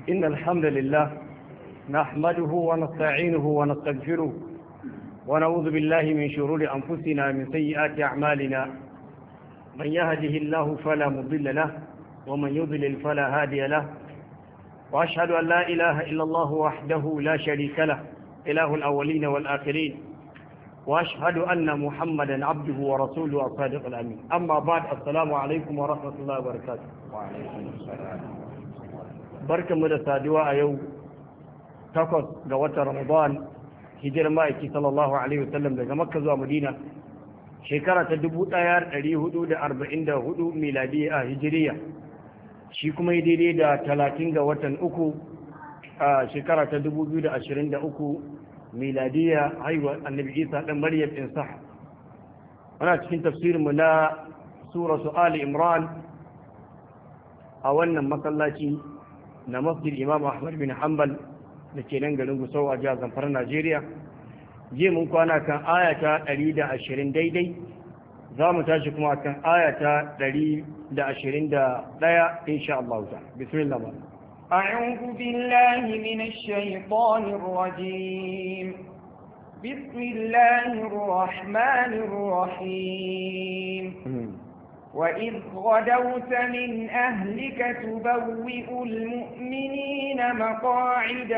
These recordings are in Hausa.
إن الحمد لله نحمده ونستعينه ونستغفره ونعوذ بالله من شرور أنفسنا من سيئات أعمالنا من يهده الله فلا مضل له ومن يضلل فلا هادي له وأشهد أن لا إله إلا الله وحده لا شريك له إله الأولين والآخرين وأشهد أن محمدا عبده ورسوله الصادق الأمين أما بعد السلام عليكم ورحمة الله وبركاته وعليكم السلام بركة مدى سادواء يوم تقص قوة رمضان hijirar ma'aiki sallallahu alaihi wasallam daga makka zuwa madina shekara ta dubu ɗaya ɗari hudu da arba'in da hudu miladi a hijiriya shi kuma yi daidai da talatin ga watan uku a shekara ta dubu biyu da ashirin da uku miladiya haihuwar annabi isa ɗan maryam in sah ana cikin tafsirinmu na sura su ali imran a wannan masallaci na masjid imam ahmad bin hanbal da ke nan garin gusau a jihar zamfara najeriya je mun kwana kan ayata 120 daidai za mu tashi kuma kan ayata 121 insha Allah ta bismillah ma أعوذ بالله من الشيطان الرجيم بسم الله الرحمن الرحيم وإذ غدوت من أهلك تبوئ المؤمنين مقاعد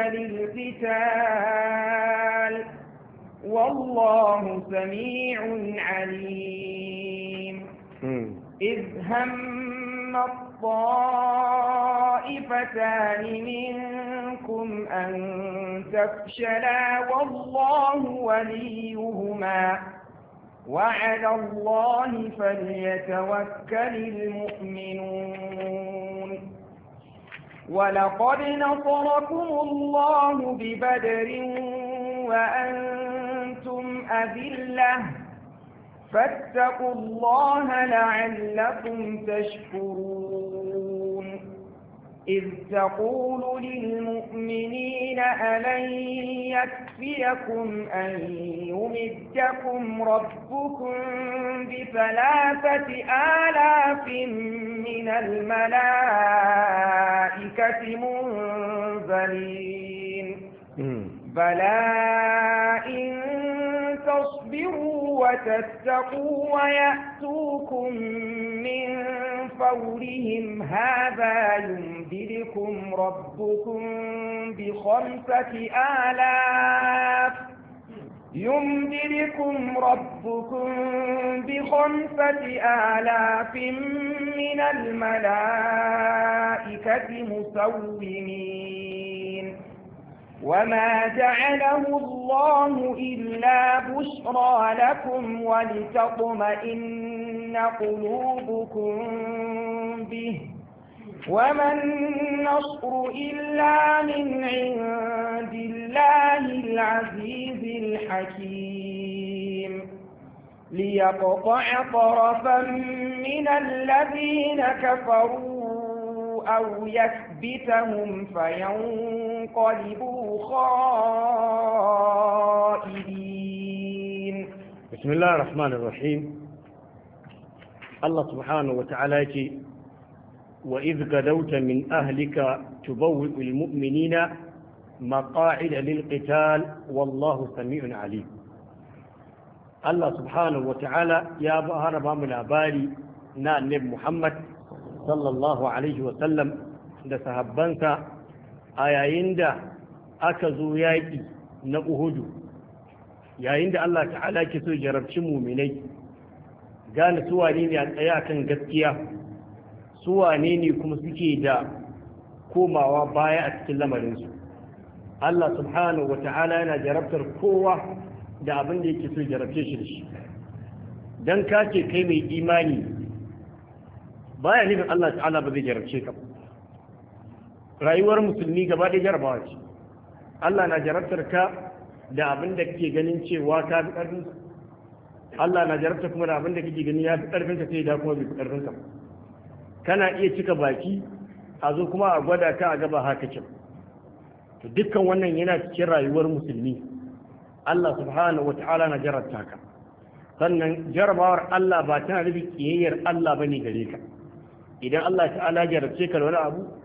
للقتال والله سميع عليم إذ هم الطائفتان منكم أن تفشلا والله وليهما وعلى الله فليتوكل المؤمنون ولقد نصركم الله ببدر وأنتم أذلة فاتقوا الله لعلكم تشكرون إذ تقول للمؤمنين ألن يكفيكم أن يمدكم ربكم بثلاثة آلاف من الملائكة منزلين بلى إن تصبروا وتتقوا ويأتوكم من فورهم هذا يمددكم ربكم بخمسة آلاف يمددكم ربكم بخمسة آلاف من الملائكة مسومين وما جعله الله إلا بشرى لكم ولتطمئن قلوبكم به وما النصر إلا من عند الله العزيز الحكيم ليقطع طرفا من الذين كفروا أو يكبتهم فينقلبوا خائبين بسم الله الرحمن الرحيم الله سبحانه وتعالى يقول وإذ غدوت من أهلك تبوئ المؤمنين مقاعد للقتال والله سميع عليم الله سبحانه وتعالى يا بهر بام الأباري نا النبي محمد sallallahu alaihi wasallam da sahabbansa a yayin da aka zo yaƙi na uhudu yayin da Allah ta'ala ke so jarabci muminai gane su wane ne a tsaye akan gaskiya su wane ne kuma suke da komawa baya a cikin lamarinsu Allah subhanahu wa ta'ala yana jarabtar kowa da abin da yake so jarabce shi da shi don ka ce kai mai imani baya nufin Allah ta'ala ba zai jarabce ka rayuwar musulmi gaba ɗaya jarabawa ce Allah na jarabtar ka da abin da kake ganin cewa ka fi ƙarfin Allah na jarabta kuma da abin da kake ganin ya fi ƙarfin ka sai da kuma bai fi ƙarfin ka kana iya cika baki a zo kuma a gwada ka a gaba haka ce to dukkan wannan yana cikin rayuwar musulmi Allah subhanahu wa ta'ala na jarabta ka sannan jarabawar Allah ba tana nufin kiyayyar Allah bane gare ka idan Allah ta'ala jarabce ka da wani abu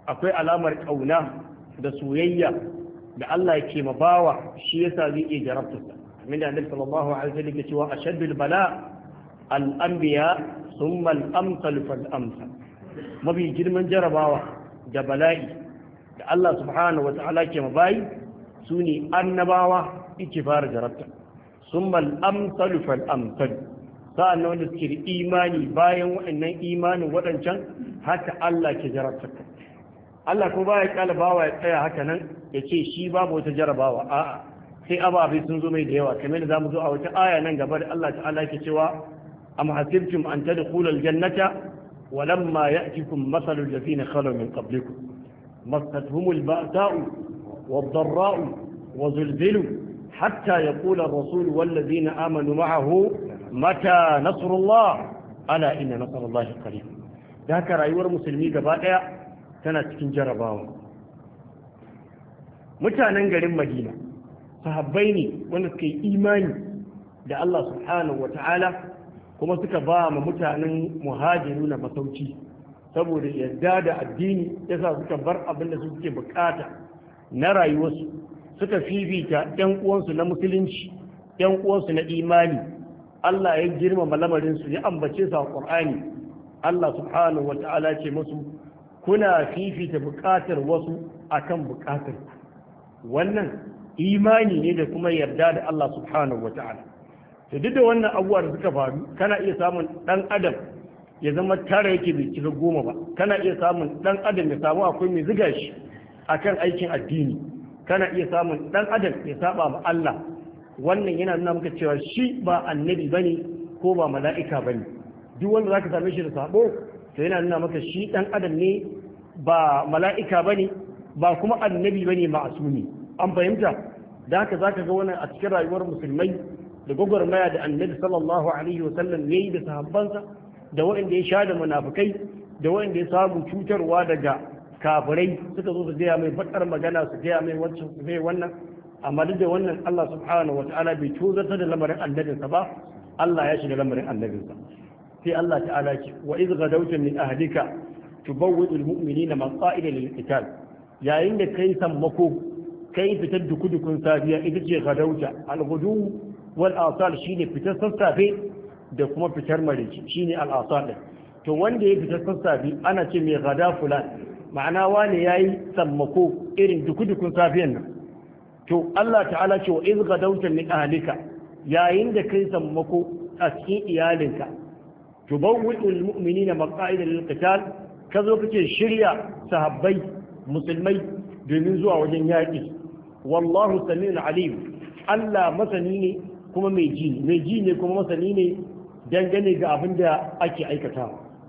akwai alamar ƙauna da soyayya da Allah yake ma bawa shi yasa zai iya jarabtarsa min da annabi sallallahu alaihi wasallam yake cewa ashaddul bala al anbiya thumma al amsal fal amsal mafi girman jarabawa da bala'i da Allah subhanahu wata'ala ke mabayi su ne annabawa yake fara jarabta thumma al amsal fal amsal sa'an wanda suke da imani bayan waɗannan imanin waɗancan haka Allah ke jarabta Allah ko baya kala bawa ya tsaya haka nan ya ce shi babu wata jarabawa a'a sai ababe sun zo mai da yawa kamar da zamu zo a wata aya nan gaba da Allah ta'ala ke cewa am hasibtum an tadkhulul jannata walamma ya'tikum mathalul ladina khalu min qablikum massatuhumul ba'sa'u wad-dharra'u وزلزلوا حتى يقول الرسول والذين آمنوا معه متى نصر الله ألا إن نصر الله قريب ذاك رأيور مسلمي قبائع tana cikin jarabawa mutanen garin madina sahabbai ne wanda suka yi imani da Allah subhanahu wa ta'ala kuma suka ba ma mutanen muhajiru na masauki saboda yadda da addini yasa suka bar abin da suke bukata na rayuwarsu suka fifita ‘yan uwansu na musulunci ‘yan uwansu na imani Allah ya girmama lamarinsu ya ambace su a ƙur'ani Allah subhanahu wa ta'ala ce musu kuna fifita buƙatar wasu akan buƙatar wannan imani ne da kuma yarda da Allah subhanahu wata'ala to duk da wannan abubuwa da suka faru kana iya samun dan adam ya zama tara yake bai cika goma ba kana iya samun dan adam ya samu akwai mai ziga shi akan aikin addini kana iya samun dan adam ya saba ma Allah wannan yana nuna maka cewa shi ba annabi bane ko ba mala'ika bane duk wanda zaka same shi da sabo to yana nuna maka shi dan adam ne ba mala'ika ba ne ba kuma annabi ba ne ma'asumi an fahimta da haka za ka ga wannan a cikin rayuwar musulmai da gwagwarmaya da annabi sallallahu alaihi wasallam ya yi da sahabbansa da waɗanda ya sha da munafukai da waɗanda ya samu cutarwa daga kafirai suka zo su gaya mai bakar magana su gaya mai wancan su gaya wannan amma duk da wannan Allah subhanahu wa ta'ala bai tozarta da lamarin annabinsa ba Allah ya shiga lamarin annabinsa sai Allah ta'ala ce wa iz gadawta min ahlika tubawwi'u almu'minina maqa'ida lilqital yayin da kai sammako kai fitar dukudukun safiya ita ce gadauta alghudu wal asal shine fitar sassafe da kuma fitar marici shine al asal to wanda ya fitar sassafe ana ce mai gada fulan ma'ana wane yayi sammako irin dukudukun safiyan nan to Allah ta'ala ce wa iz gadawta min ahlika yayin da kai sammako a cikin iyalinka tubawwi'u almu'minina maqa'ida lilqital kazo kake shirya sahabbai musulmai domin zuwa wajen yaƙi wallahu sami'un alim Allah masani ne kuma mai ji mai ji ne kuma masani ne dangane ga abin da ake aikata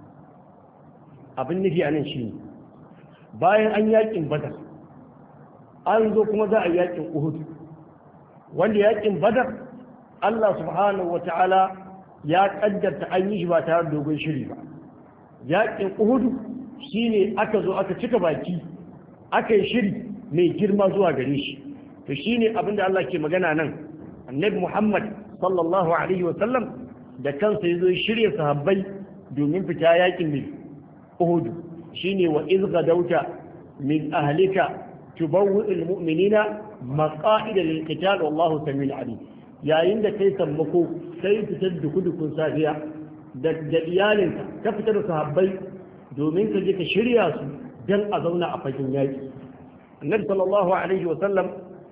abin nufi a nan shi bayan an yaƙin badar an zo kuma za a yaƙin uhud wanda yaƙin badar Allah subhanahu wa ta'ala ya ƙaddarta an yi shi ba tare da dogon shiri ba yaƙin uhudu shine aka zo aka cika baki aka yi shiri mai girma zuwa gare shi to shine abin da Allah ke magana nan annabi Muhammad sallallahu alaihi wa sallam da kansa ya zo shirya sahabbai domin fita yaƙin mai uhudu shine wa iz gadauta min ahlika tubawwi'ul mu'minina maqa'ida lil qital wallahu samil alim yayin da kai sammako sai fitar da kudukun safiya da iyalinka ka fitar da sahabbai domin ka je ka shirya su don a zauna a fagen yaƙi annabi sallallahu alaihi wa sallam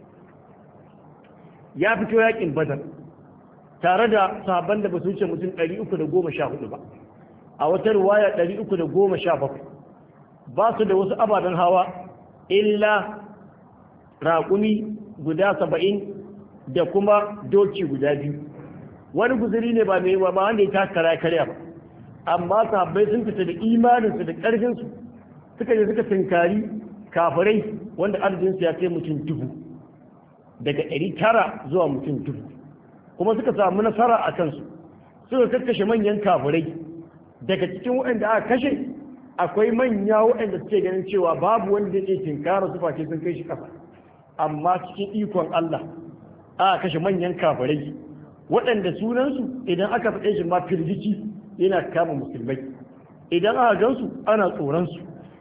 ya fito yaƙin badar tare da sahabban da ba su wuce mutum 314 ba a wata ruwaya 317 ba su da wasu ababen hawa illa raƙumi guda saba'in da kuma doki guda biyu wani guzuri ne ba mai ba wanda ya takara karya ba amma sahabbai sun fita da imaninsu da ƙarfinsu suka je suka tunkari kafirai wanda arzikinsu ya kai mutum dubu daga ɗari tara zuwa mutum dubu kuma suka samu nasara a kansu suka kakkashe manyan kafirai daga cikin waɗanda aka kashe akwai manya waɗanda suke ganin cewa babu wanda zai tinkara su face sun kai shi ƙasa amma cikin ikon Allah aka kashe manyan kafirai waɗanda sunansu idan aka faɗe shi ma firgici yana kama musulmai idan aka gansu ana tsoronsu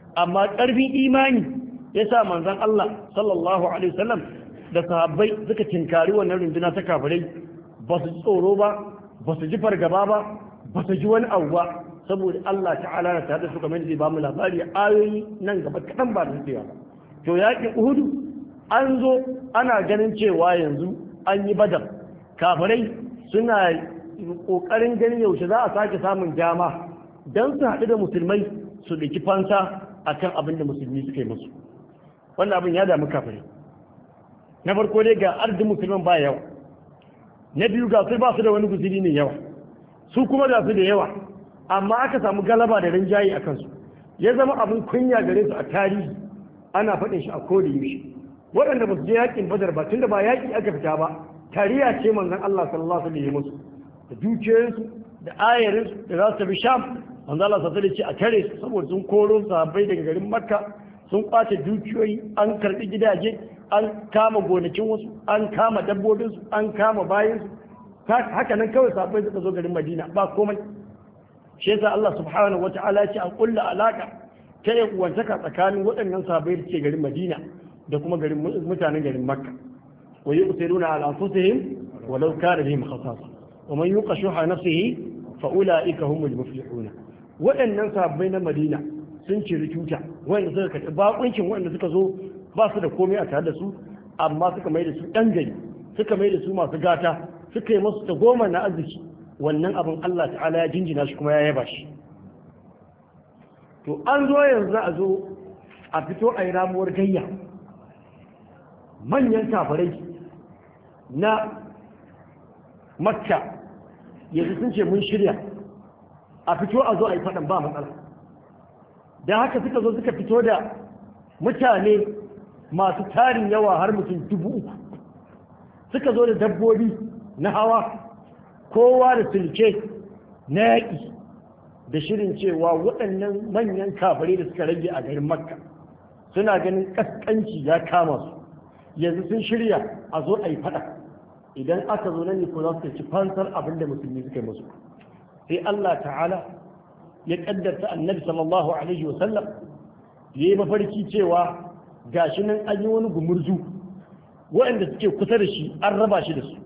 amma ƙarfin imani ya sa manzon Allah sallallahu alaihi wasallam da sahabbai suka tinkari wannan runduna ta kafirai ba su ji tsoro ba ba su ji fargaba ba ba su ji wani abu ba saboda Allah ta'ala na tare da su kamar zai ba mu labari ayoyi nan gaba kaɗan ba da ba to yaƙin uhudu an zo ana ganin cewa yanzu an yi badar kafirai suna ƙoƙarin ganin yaushe za a sake samun dama don su haɗu da musulmai su ɗauki fansa a kan abin da musulmi suka yi musu wannan abin ya damu kafirai na farko dai ga arzikin musulman ba yawa na biyu ga su ba su da wani guziri ne yawa su kuma da su da yawa amma aka samu galaba da rinjaye a kansu ya zama abin kunya gare su a tarihi ana faɗin shi a koda yaushe waɗanda ba su je yakin badar ba tunda ba yaƙi aka fita ba tariya ce manzon Allah sallallahu alaihi wasallam musu da dukiyoyinsu da ayarinsu da za su tafi sham manzon Allah sallallahu alaihi ce a tare su saboda sun koro sahabbai daga garin makka sun kwace dukiyoyi an karɓi gidaje an kama gonakin wasu an kama dabbobinsu an kama bayansu haka nan kawai sahabbai suka zo garin madina ba komai shi yasa Allah subhanahu wata'ala ya ce an kulla alaka ta yi uwantaka tsakanin waɗannan sahabbai da ke garin madina da kuma garin mutanen garin makka wa yi usiruna ala anfusihim walau kana bihim khasasa wa man yuqa shuha nafsihi fa ulaika humul muflihun waɗannan sahabbai na madina sun ciri tuta wanda suka karɓi bakuncin wanda suka zo ba su da komai a tare da su amma suka mai da su ɗan gari suka mai da su masu gata suka yi masu ta goma na arziki wannan abin Allah ta'ala ya jinjina shi kuma ya yaba shi to an zo yanzu a zo a fito a yi ramuwar gayya manyan kafirai na makka yanzu sun ce mun shirya a fito a zo a yi faɗan ba matsala da haka suka zo suka fito da mutane masu tarin yawa har mutum dubu uku suka zo da dabbobi na hawa kowa da sulke na yaƙi da shirin cewa waɗannan manyan kafirai da suka rage a garin makka suna ganin ƙasƙanci ya kama su yanzu sun shirya a zo a yi faɗa idan aka zo nan ne ko za su ci fansar abin da musulmi suka yi musu sai Allah ta'ala ya ƙaddarta annabi sallallahu alaihi wa sallam ya yi mafarki cewa gashi nan an yi wani gumurzu waɗanda suke kusa da shi an raba shi da su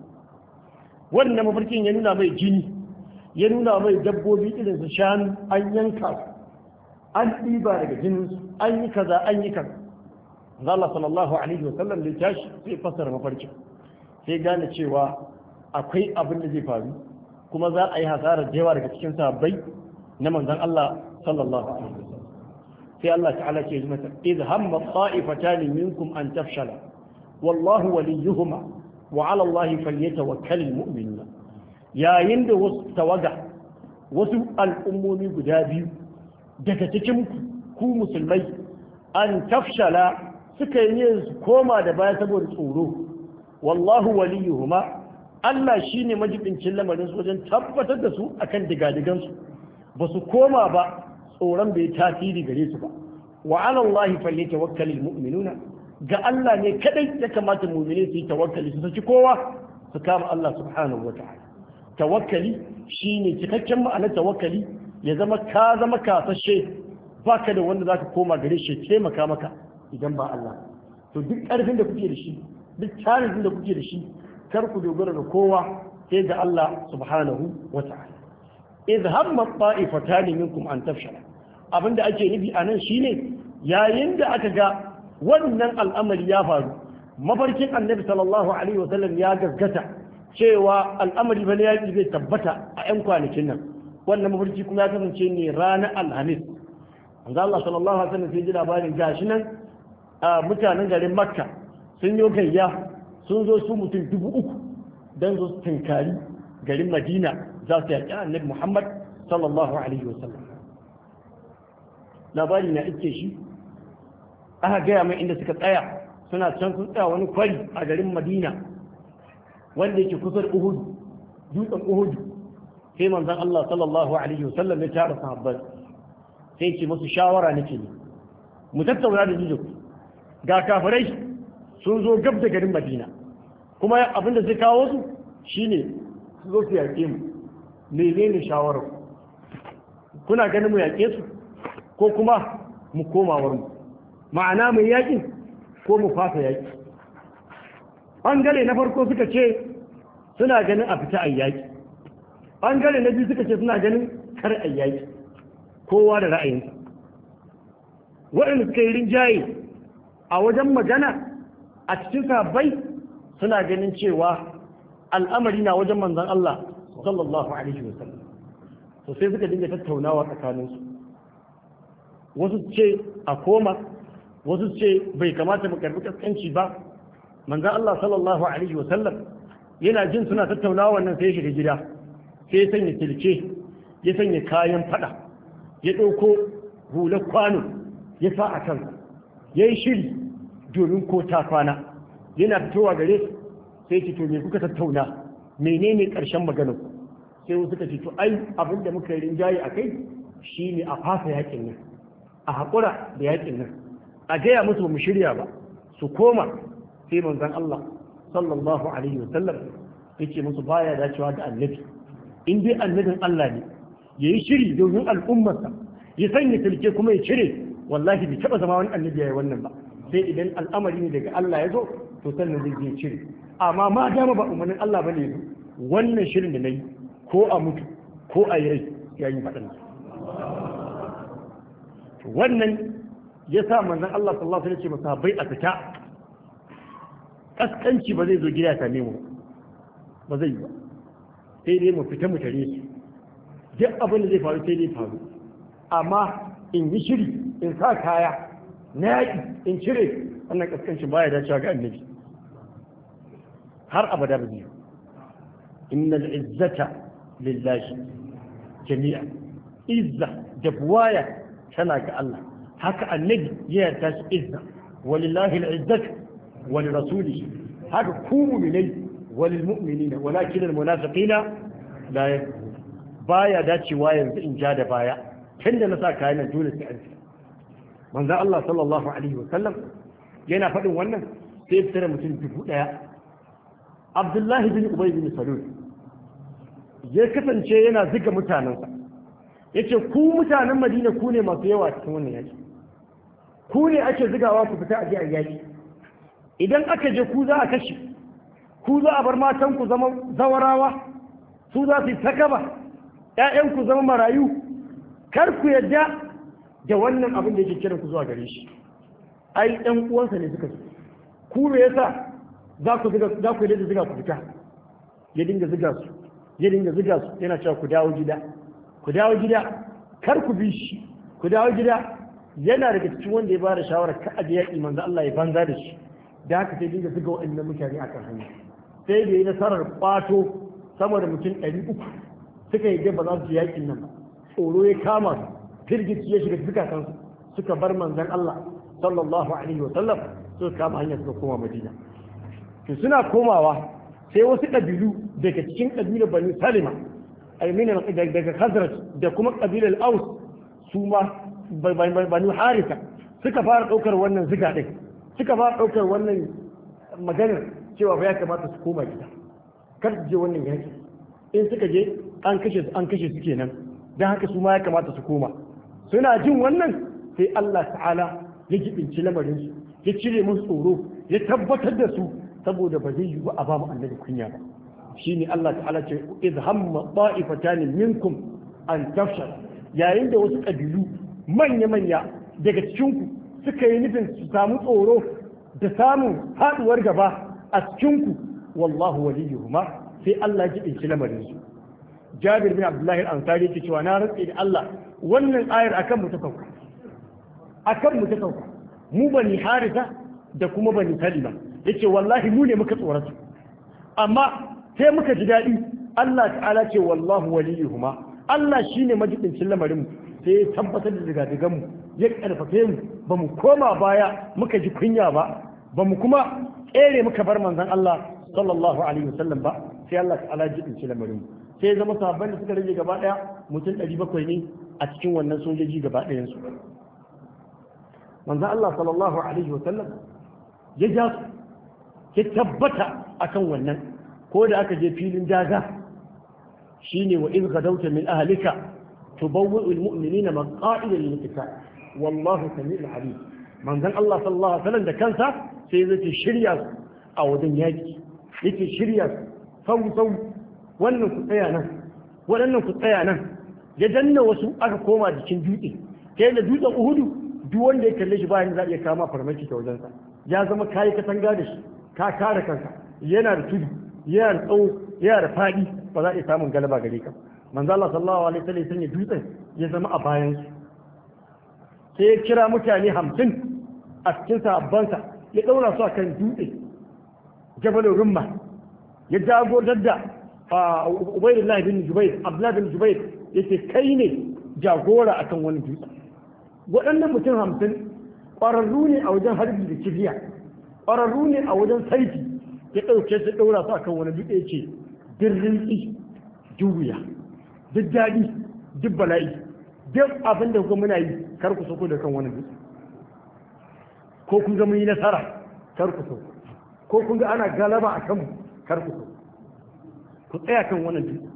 wannan mafarkin ya nuna mai jini ya nuna mai dabbobi irin su shanu an yanka su an ɗiba daga jininsu an yi kaza an yi kaza Allah sallallahu alaihi wasallam da tashi sai fassara mafarkin sai gane cewa akwai abin da zai faru kuma za a yi hasarar da yawa daga cikin sabbai na manzon Allah sallallahu alaihi wasallam sai Allah ta'ala ce yi mata idh hamma ta'ifatan minkum an tafshala wallahu waliyuhuma wa 'ala Allah falyatawakkalul mu'minun yayin da wasu tawaga wasu al'ummomi guda biyu daga cikin ku musulmai an tafshala suka yi su koma da baya saboda tsoro wallahu waliyuhuma Allah shine majibincin lamarin su wajen tabbatar da su akan digadigan su ba su koma ba tsoron bai tasiri gare su ba wa ala Allah falyatawakkalul mu'minuna ga Allah ne kadai ya kamata mu'mini su yi tawakkali su saki kowa su kama Allah subhanahu wataala tawakkali shine cikakken ma'anar tawakkali ya zama ka zama kasashe baka da wanda zaka koma gare shi taimaka maka idan ba Allah to duk ƙarfin da kuke da shi duk tarihin da kuke da shi kar ku dogara da kowa sai ga Allah subhanahu wa ta'ala idh hamma ta'ifatan minkum an tafshala abinda ake nufi a nan shine yayin da aka ga wannan al'amari ya faru mafarkin annabi sallallahu alaihi wa sallam ya gaskata cewa al'amari bane yaƙi zai tabbata a 'yan kwanakin nan wannan mafarki kuma ya kasance ne ranar alhamis manzo Allah sallallahu alaihi wasallam sai ji labarin gashi nan mutanen garin Makka sun yi gayya sun zo su mutum dubu uku dan zo su tinkari garin Madina za su yaƙi Annabi Muhammad sallallahu alaihi wasallam labari na ike shi aka gaya mai inda suka tsaya suna can sun tsaya wani kwari a garin Madina wanda yake kusa da Uhud dutsen Uhud sai manzon Allah sallallahu alaihi wasallam ya tara sahabbai sai ce musu shawara nake ne mu tattauna da jijo ga kafirai sun zo gab da garin madina kuma abinda zai kawo su shine su zo su yaƙe mu menene shawarar kuna ganin mu yaƙe su ko kuma mu komawar mu ma'ana mai yaƙin ko mu fasa yaƙi ɓangare na farko suka ce suna ganin a fita a yaƙi ɓangare na biyu suka ce suna ganin kar a yaƙi kowa da ra'ayinsa waɗanda suka yi rinjaye a wajen magana a cikin sabai suna ganin cewa al'amari na wajen manzan Allah sallallahu alaihi wasallam to sai suka dinga tattaunawa tsakaninsu wasu ce a koma wasu ce bai kamata mu karbi kaskanci ba manzan Allah sallallahu alaihi wasallam yana jin suna tattaunawa wannan sai ya shiga gida sai ya sanya tilke ya sanya kayan fada ya ɗauko hular kwano ya sa a kansa ya yi shiri domin ko ta kwana yana fitowa gare su sai ce to me kuka tattauna menene ƙarshen maganar ku sai wasu suka ce to ai abin da muka yi rinjaye a kai shine a fasa yakin nan a haƙura da yakin nan a gaya musu ba mu shirya ba su koma sai manzon Allah sallallahu alaihi wa sallam yake musu baya dacewa da annabi in dai annabin Allah ne yayi shiri domin al'ummarsa ya sanya tilke kuma ya cire wallahi bai taba zama wani annabi yayi wannan ba sai idan al'amari ne daga Allah ya zo to sannan zai je cire amma ma dama ba umarnin Allah bane yanzu wannan shirin da nayi ko a mutu ko a yi rai yayin faɗin wannan ya sa manzon Allah sallallahu alaihi wasallam ya ce bai a fita kaskanci ba zai zo gida ya same mu ba zai yi ba sai dai mu fita mu tare su duk abin da zai faru sai dai faru amma in yi shiri in sa kaya na yaƙi in cire wannan kaskancin baya dacewa ga annabi har abada ba zai innal izzata lillahi jami'a izza da buwaya tana ga Allah haka annabi ya yarda shi izza walillahi al-izzatu wa lirasulihi haka ku mu'minai walil mu'minina walakin al-munafiqina la yakfurun baya dacewa yanzu in ja da baya tunda na sa kayan nan dole sai an ci manzo Allah sallallahu alaihi wa sallam yana faɗin wannan sai fitar mutum dubu ɗaya Abdullahi bin Ubay bin Salul ya kasance yana ziga mutanensa yace ku mutanen Madina ku ne masu yawa cikin wannan yaki ku ne ake zigawa ku fita a je a yaki idan aka je ku za a kashe ku za a bar matan ku zama zawarawa su za su yi takaba ƴaƴan ku zama marayu kar ku yadda da wannan abin da yake kiran ku zuwa gare shi ai ɗan uwansa ne suka ku me yasa za ku ziga za ku yadda ziga ku fita ya dinga ziga su ya dinga ziga su yana cewa ku dawo gida ku dawo gida kar ku bi shi ku dawo gida yana daga cikin wanda ya bada shawarar ka aje yaƙi manzo Allah ya banza da shi da haka sai dinga ziga waɗannan mutane akan hanya sai da yi nasarar kwato sama da mutum ɗari uku suka yi ba za su ji yaƙin nan ba tsoro ya kama su firgici ya shiga zukatansu suka bar manzon Allah sallallahu alaihi wa sallam suka kama hanya suka koma Madina to suna komawa sai wasu ƙabilu daga cikin ƙabilar Bani Salima aimina daga Khazraj da kuma ƙabilar Aus su ma Bani Harisa suka fara ɗaukar wannan ziga ɗin suka fara ɗaukar wannan maganar cewa ba ya kamata su koma gida kar su je wannan yaki in suka je an kashe su an kashe su kenan don haka su ma ya kamata su koma suna jin wannan sai Allah ta'ala ya jibinci lamarin su ya cire musu tsoro ya tabbatar da su saboda ba zai yi ba a ba mu annabi kunya ba shine Allah ta'ala ce idh hamma ta'ifatan minkum an tafshal yayin da wasu kabilu manya manya daga cikin ku suka yi nufin su samu tsoro da samun haduwar gaba a cikin ku wallahu waliyuhuma sai Allah ya jibinci lamarin su Jabir bin Abdullahi al-Ansari yake cewa na rantsi da Allah wannan ayar akan mu ta sauka akan mu ta sauka mu bani Harisa da kuma bani Salima yace wallahi mu ne muka tsorata amma sai muka ji daɗi Allah ta'ala ce wallahu waliyuhuma Allah shine majibincin lamarin mu sai ya tabbatar da digadigan mu ya karfafe mu ba mu koma baya muka ji kunya ba ba mu kuma kere muka bar manzon Allah sallallahu alaihi wasallam ba sai Allah ta'ala jibinci lamarin mu sai ya zama sahabban da suka rage gaba daya mutum 700 ne a cikin wannan sojoji gaba ɗayan su manzon Allah sallallahu alaihi wasallam ya ja su ya tabbata akan wannan ko da aka je filin daga shine wa in gadauta min ahlika tubawwi'u almu'minina maqa'ida lil qital wallahu sami'ul alim manzon Allah sallallahu alaihi wasallam da kansa sai zai shirya su a wajen yaki yake shirya su sau sau wannan ku tsaya nan waɗannan ku tsaya nan ya danna wasu aka koma jikin dutse ta da dutsen uhudu duk wanda ya kalle shi bayan za a iya kama farmaki ta wajensa ya zama kayi katanga da shi ka kare kanka yana da tudu yana da tsawo yana da faɗi ba za a iya samun galaba gare ka manzo Allah sallallahu alaihi wasallam sanya dutsen ya zama a bayan su sai ya kira mutane hamsin a cikin sahabbansa ya ɗaura su a kan dutse jabalin rumma ya jagorar da ubaidullah bin jubair abdullah bin jubair yace kai ne jagora akan wani dutse waɗannan mutum hamsin ƙwararru ne a wajen harbi da kibiya ƙwararru ne a wajen saiti ya ɗauke su ɗaura su akan wani dutse ce dirrin tsi juya duk daɗi duk bala'i duk abin da kuma muna yi kar ku sako da kan wani dutse ko kun ga mun yi nasara kar ku so ko kun ga ana galaba a kanmu kar ku so ku tsaya kan wannan dutse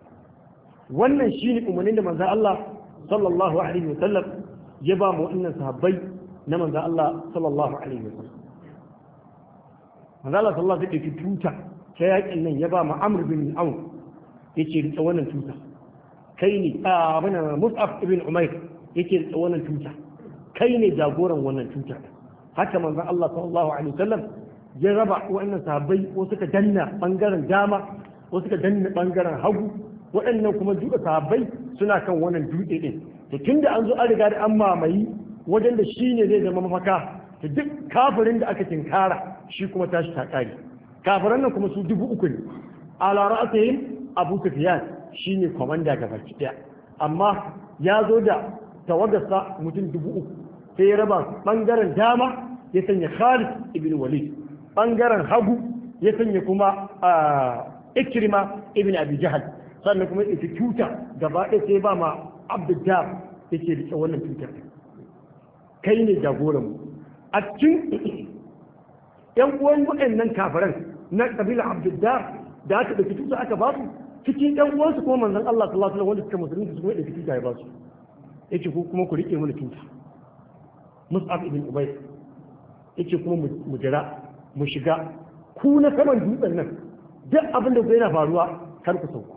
wannan shine umarnin da manzo Allah sallallahu alaihi wasallam ya ba mu wannan sahabbai na manzo Allah sallallahu alaihi wasallam manzo Allah sallallahu alaihi wasallam tuta ta yakin nan ya ba mu Amr bin Auf yace rike wannan tuta kai ne a abin Mus'ab ibn Umair yake rike wannan tuta kai ne jagoran wannan tuta haka manzo Allah sallallahu alaihi wasallam ya raba wannan sahabbai ko suka danna bangaren dama ko suka danna bangaren hagu waɗannan kuma duka sahabbai suna kan wannan dutse din to tunda an zo an riga da an mamayi wajen da shi ne zai zama mafaka to duk kafirin da aka tinkara shi kuma tashi ta kare kafiran nan kuma su dubu uku ne ala ra'atihim abu sufyan shine komanda gaba daya amma ya zo da tawagarsa mutum dubu uku sai ya raba bangaren dama ya sanya Khalid ibn Walid bangaren hagu ya sanya kuma Ikrima ibn Abi Jahal sannan kuma ita tuta gaba ɗaya sai ba ma Abdullah yake rike wannan tutar kai ne jagoran mu a cikin yan uwan waɗannan kafiran na kabila Abdullah da aka ɗauki tuta aka ba su cikin yan uwansu kuma manzon Allah sallallahu alaihi wasallam wanda suka musulunci su kuma ɗauki tuta ya ba su yake ku kuma ku rike mana tuta Mus'ab ibn Ubay yake kuma mu jira mu shiga ku na saman dutsen nan duk abin da yana faruwa kar ku sauko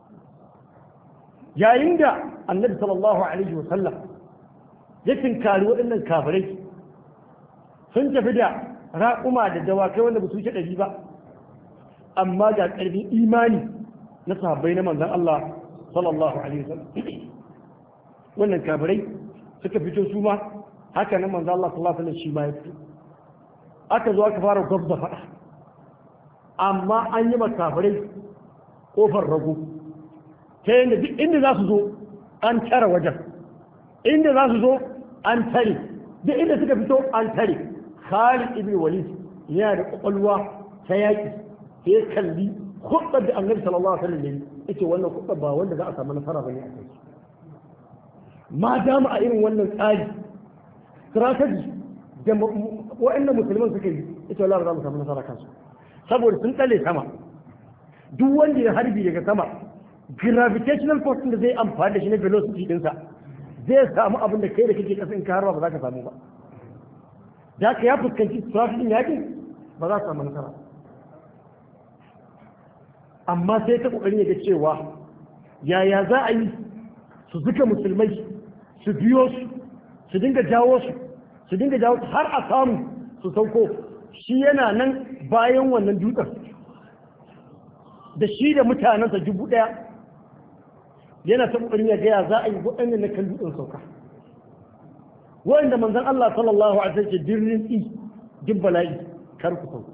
yayin da annabi sallallahu alaihi wa sallam ya tinkari waɗannan kafirai sun tafi da raƙuma da dawakai wanda ba su wuce ɗari ba amma ga ƙarfin imani na sahabbai na manzon Allah sallallahu alaihi wa sallam wannan kafirai suka fito su ma haka nan manzon Allah sallallahu alaihi wa sallam shi ma ya fito aka zo aka fara gwab da faɗa amma an yi makafirai ƙofar rago ta yadda duk inda za su zo an tara wajen inda za su zo an tare duk inda suka fito an tare Khalid ibn Walid yana da kwakwalwa ta yaƙi sai ya kalli hudar da annabi sallallahu alaihi wasallam ne yace wannan hudar ba wanda za a samu nasara bane a kai ma dama a irin wannan tsari strategy da wa'annan musulman suka yi ita wala za mu samu nasara kansu saboda sun tsale sama duk wanda ya harbi daga sama gravitational force da zai amfani da shi na velocity dinsa zai samu abin da kai da kake kasa in ka harba ba za ka samu ba da ka ya fuskanci strategy din yakin ba za ka samu nasara amma sai ta kokarin ya ga cewa yaya za a yi su zuka musulmai su biyo su su dinga jawo su su dinga jawo har a samu su sauko shi yana nan bayan wannan dutsen da shi da mutanensa dubu ɗaya yana ta ƙoƙarin ya gaya za a yi waɗanda na kan dutsen sauka waɗanda manzon Allah sallallahu alaihi wasallam dirrin tsi duk bala'i kar ku sauka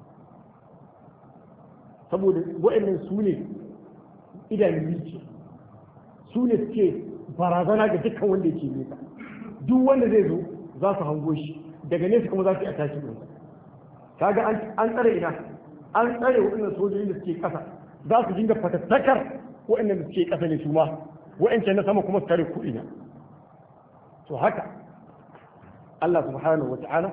saboda waɗannan su ne idanun ce su ne suke barazana ga dukkan wanda yake nesa duk wanda zai zo za su hango shi daga nesa kuma za su yi a tashi ɗinsa kaga an tsare ina an tsare waɗannan sojojin da suke ƙasa za su dinga fatattakar waɗannan da suke ƙasa ne su ma waɗancan na sama kuma su tare kuɗina to haka Allah subhanahu wa ta'ala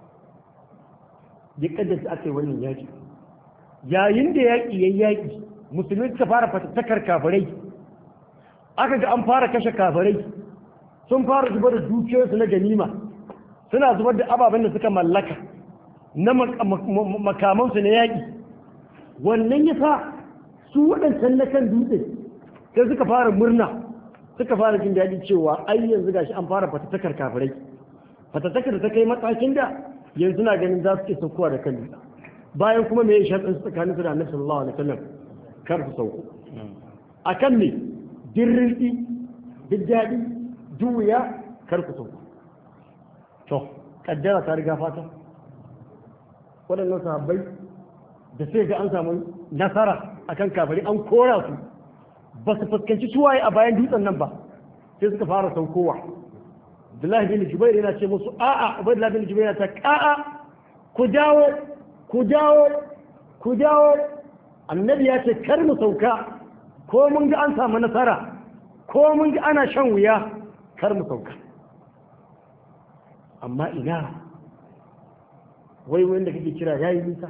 ya kaddasa aka yi wannan yaƙi yayin da yaƙi ya yaƙi musulmi suka fara fatattakar kafirai aka ga an fara kashe kafirai sun fara zubar da dukiyoyinsu na ganima suna zubar da ababen da suka mallaka na makamansu na yaƙi wannan ya sa su waɗancan na kan dutse sai suka fara murna suka fara jin daɗi cewa ai yanzu gashi an fara fatattakar kafirai fatattakar da ta kai matakin da yanzu na ganin za su ke saukowa da kan dutse bayan kuma me ya sharɗin tsakanin su da annabi sallallahu alaihi wasallam kar su sauko akan me dirrinki duk daɗi juya kar ku sauko to kaddara ta riga fata waɗannan sahabbai da sai ga an samu nasara akan kafari an kora su ba su fuskanci suwaye a bayan dutsen nan ba sai suka fara saukowa Abdullahi bin Jubair yana ce musu a'a Ubaydullah bin Jubair yana ta a'a ku dawo ku dawo ku dawo annabi ya ce kar mu sauka ko mun ga an samu nasara ko mun ga ana shan wuya kar mu sauka amma ina wai wanda kake kira yayi nisa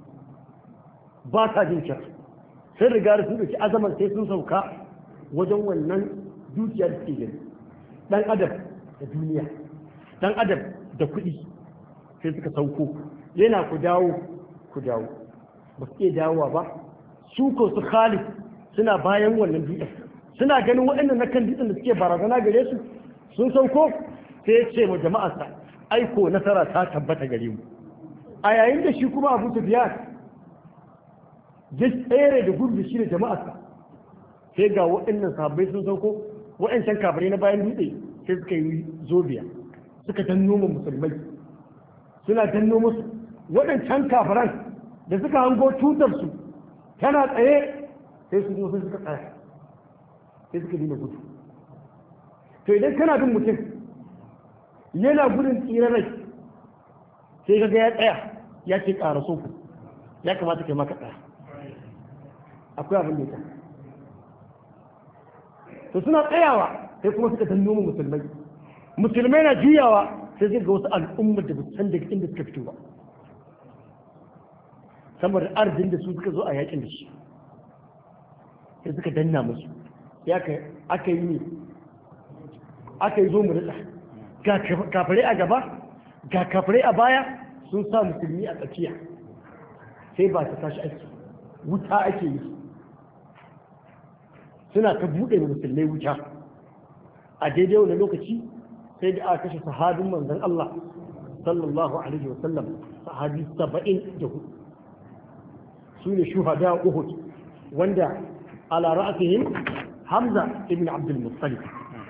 ba ta jin kyau sun riga da sun ɗauki azaman sai sun sauka wajen wannan dukiyar da ke gani ɗan adam da duniya ɗan adam da kuɗi sai suka sauko yana ku dawo ku dawo ba su iya dawowa ba su ko su khalid suna bayan wannan dutsen suna ganin waɗannan na kan dutsen da suke barazana gare su sun sauko sai ya ce wa jama'arsa aiko nasara ta tabbata gare mu a yayin da shi kuma abu sufyan ya tsere da gudu shi da jama'arsa sai ga waɗannan sahabbai sun sauko waɗancan kafirai na bayan dutse sai suka yi zobiya suka danno mu musulmai suna danno musu waɗancan kafiran da suka hango tutar su tana tsaye sai su zo sai suka tsaya sai suka dina gudu to idan kana bin mutum yana gudun tsirar rai sai kaga ya tsaya ya ce ƙara so ya kamata kai maka tsaya akwai abin da ya to suna tsayawa sai kuma suka danno mu musulmai musulmai na juyawa sai zai ga wasu al'ummar da san daga inda suka fito ba saboda arzin da su suka zo a yakin da shi sai suka danna musu ya aka yi ne aka yi zo mu rika ga kafirai a gaba ga kafirai a baya sun sa musulmi a tsakiya sai ba ta tashi aiki wuta ake yi suna ta buɗe musulmai wuta a daidai wani lokaci sai da aka kashe sahabin manzon Allah sallallahu alaihi wasallam sahabi saba'in da hudu su ne shuhada Uhud wanda ala ra'asihim Hamza ibn Abdul Muttalib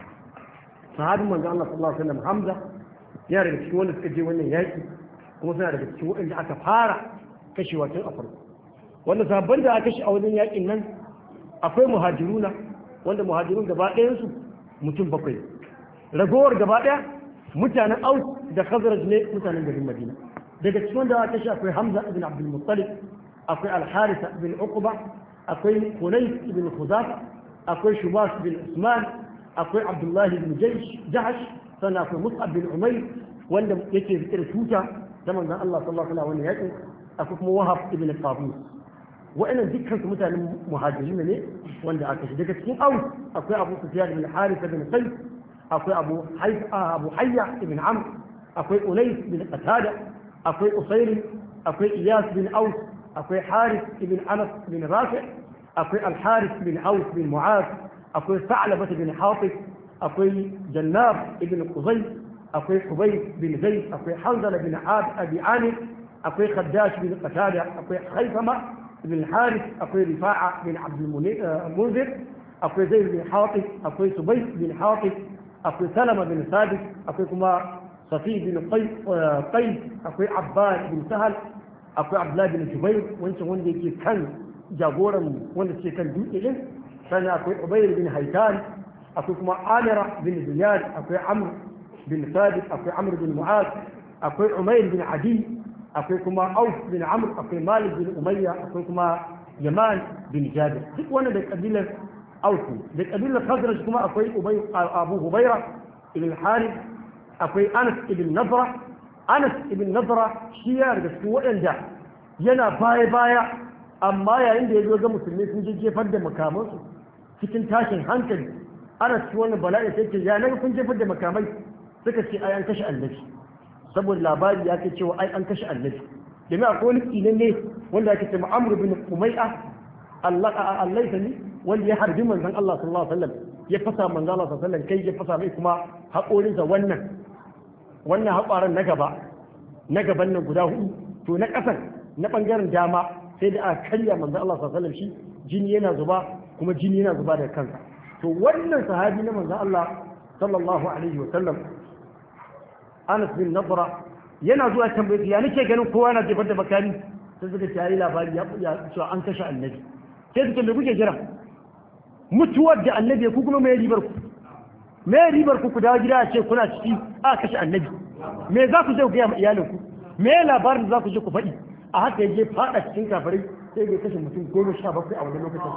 sahabin manzon Allah sallallahu alaihi wasallam Hamza yana daga cikin wanda suka je wannan yaki kuma suna daga cikin waɗanda aka fara kashewa tun a farko wanda sabon da aka kashe a wajen yakin nan akwai muhajiruna wanda muhajirun gaba ɗayansu mutum bakwai ragowar gaba ɗaya mutanen aus da khazraj ne mutanen garin madina daga cikin wanda aka kashe akwai hamza ibn abdul muttalib akwai al-harisa ibn uqba akwai hunayf ibn khuzafa akwai shubas bin usman akwai abdullahi ibn jahash sannan akwai mus'ab bin umayr wanda yake rike da tuta ta manzon Allah sallallahu alaihi wasallam yakin akwai kuma wahab ibn qabus wa'annan dukkan su mutanen muhajirin ne wanda aka shi daga cikin aus akwai abu sufyan bin harith bin qais akwai abu hayya abu hayya ibn amr akwai unais bin qatada akwai usayr akwai iyas bin aus akwai harith ibn anas bin rafi akwai al harith bin aus bin mu'az akwai sa'labah bin hatib akwai jannab ibn quzay akwai hubayb bin zayd akwai hanzala bin abi amir akwai khaddash bin qatada akwai khaythama بن الحارث أخوي رفاعة بن عبد المنذر أخوي زيد بن حاطب أخوي سبيت بن حاطب أخوي سلمة بن ثابت أخوي كما صفي بن قيس أخوي عباد بن سهل أخوي عبد الله بن جبير وانت وندي كان جابورا وانت كان دوئل سنة أخوي عبير بن هيتان أخوي كما عامرة بن زياد أخوي عمرو بن ثابت أخوي عمرو بن معاذ أخوي عمير بن عدي akwai kuma auf bin amr akwai malik bin umayya akwai kuma yaman bin jabir duk wani da kabilar auf da kabilar khazraj kuma akwai ubay abu hubaira ibn harith akwai anas ibn nadra anas ibn nadra shi ya daga cikin waɗanda yana baya baya amma yayin da ya zo ga musulmi sun je jefar da makamansu cikin tashin hankali ana cikin wannan bala'i sai ce ya naga kun jefar da makamai suka ce ai an kashe annabi saboda labari ya ce cewa ai an kashe annabi domin akwai wani tsinan ne wanda ake ce ma'amur bin umai'a Allah Allah ne wanda ya harbi manzon Allah sallallahu alaihi wasallam ya fasa manzon Allah sallallahu alaihi wasallam kai ya fasa mai kuma haƙorinsa wannan wannan haƙwaran na gaba na gaban nan guda hudu to na ƙasan na ɓangaren dama sai da aka karya manzon Allah sallallahu alaihi wasallam shi jini yana zuba kuma jini yana zuba daga kansa to wannan sahabi na manzon Allah sallallahu alaihi wasallam Anas bin Nadra yana zuwa tambaye ya nake ganin kowa na jefar da makami sai suka ce yi labari ya cewa an kashe annabi sai suka me kuke jira mutuwar da annabi ku kuma mai ribar ku mai ribar ku ku dawo gida a ce kuna ciki a kashe annabi me za ku je ku gaya ma iyalin ku me labarin da za ku je ku faɗi a haka ya je faɗa cikin kafirai sai bai kashe mutum goma sha bakwai a wani lokacin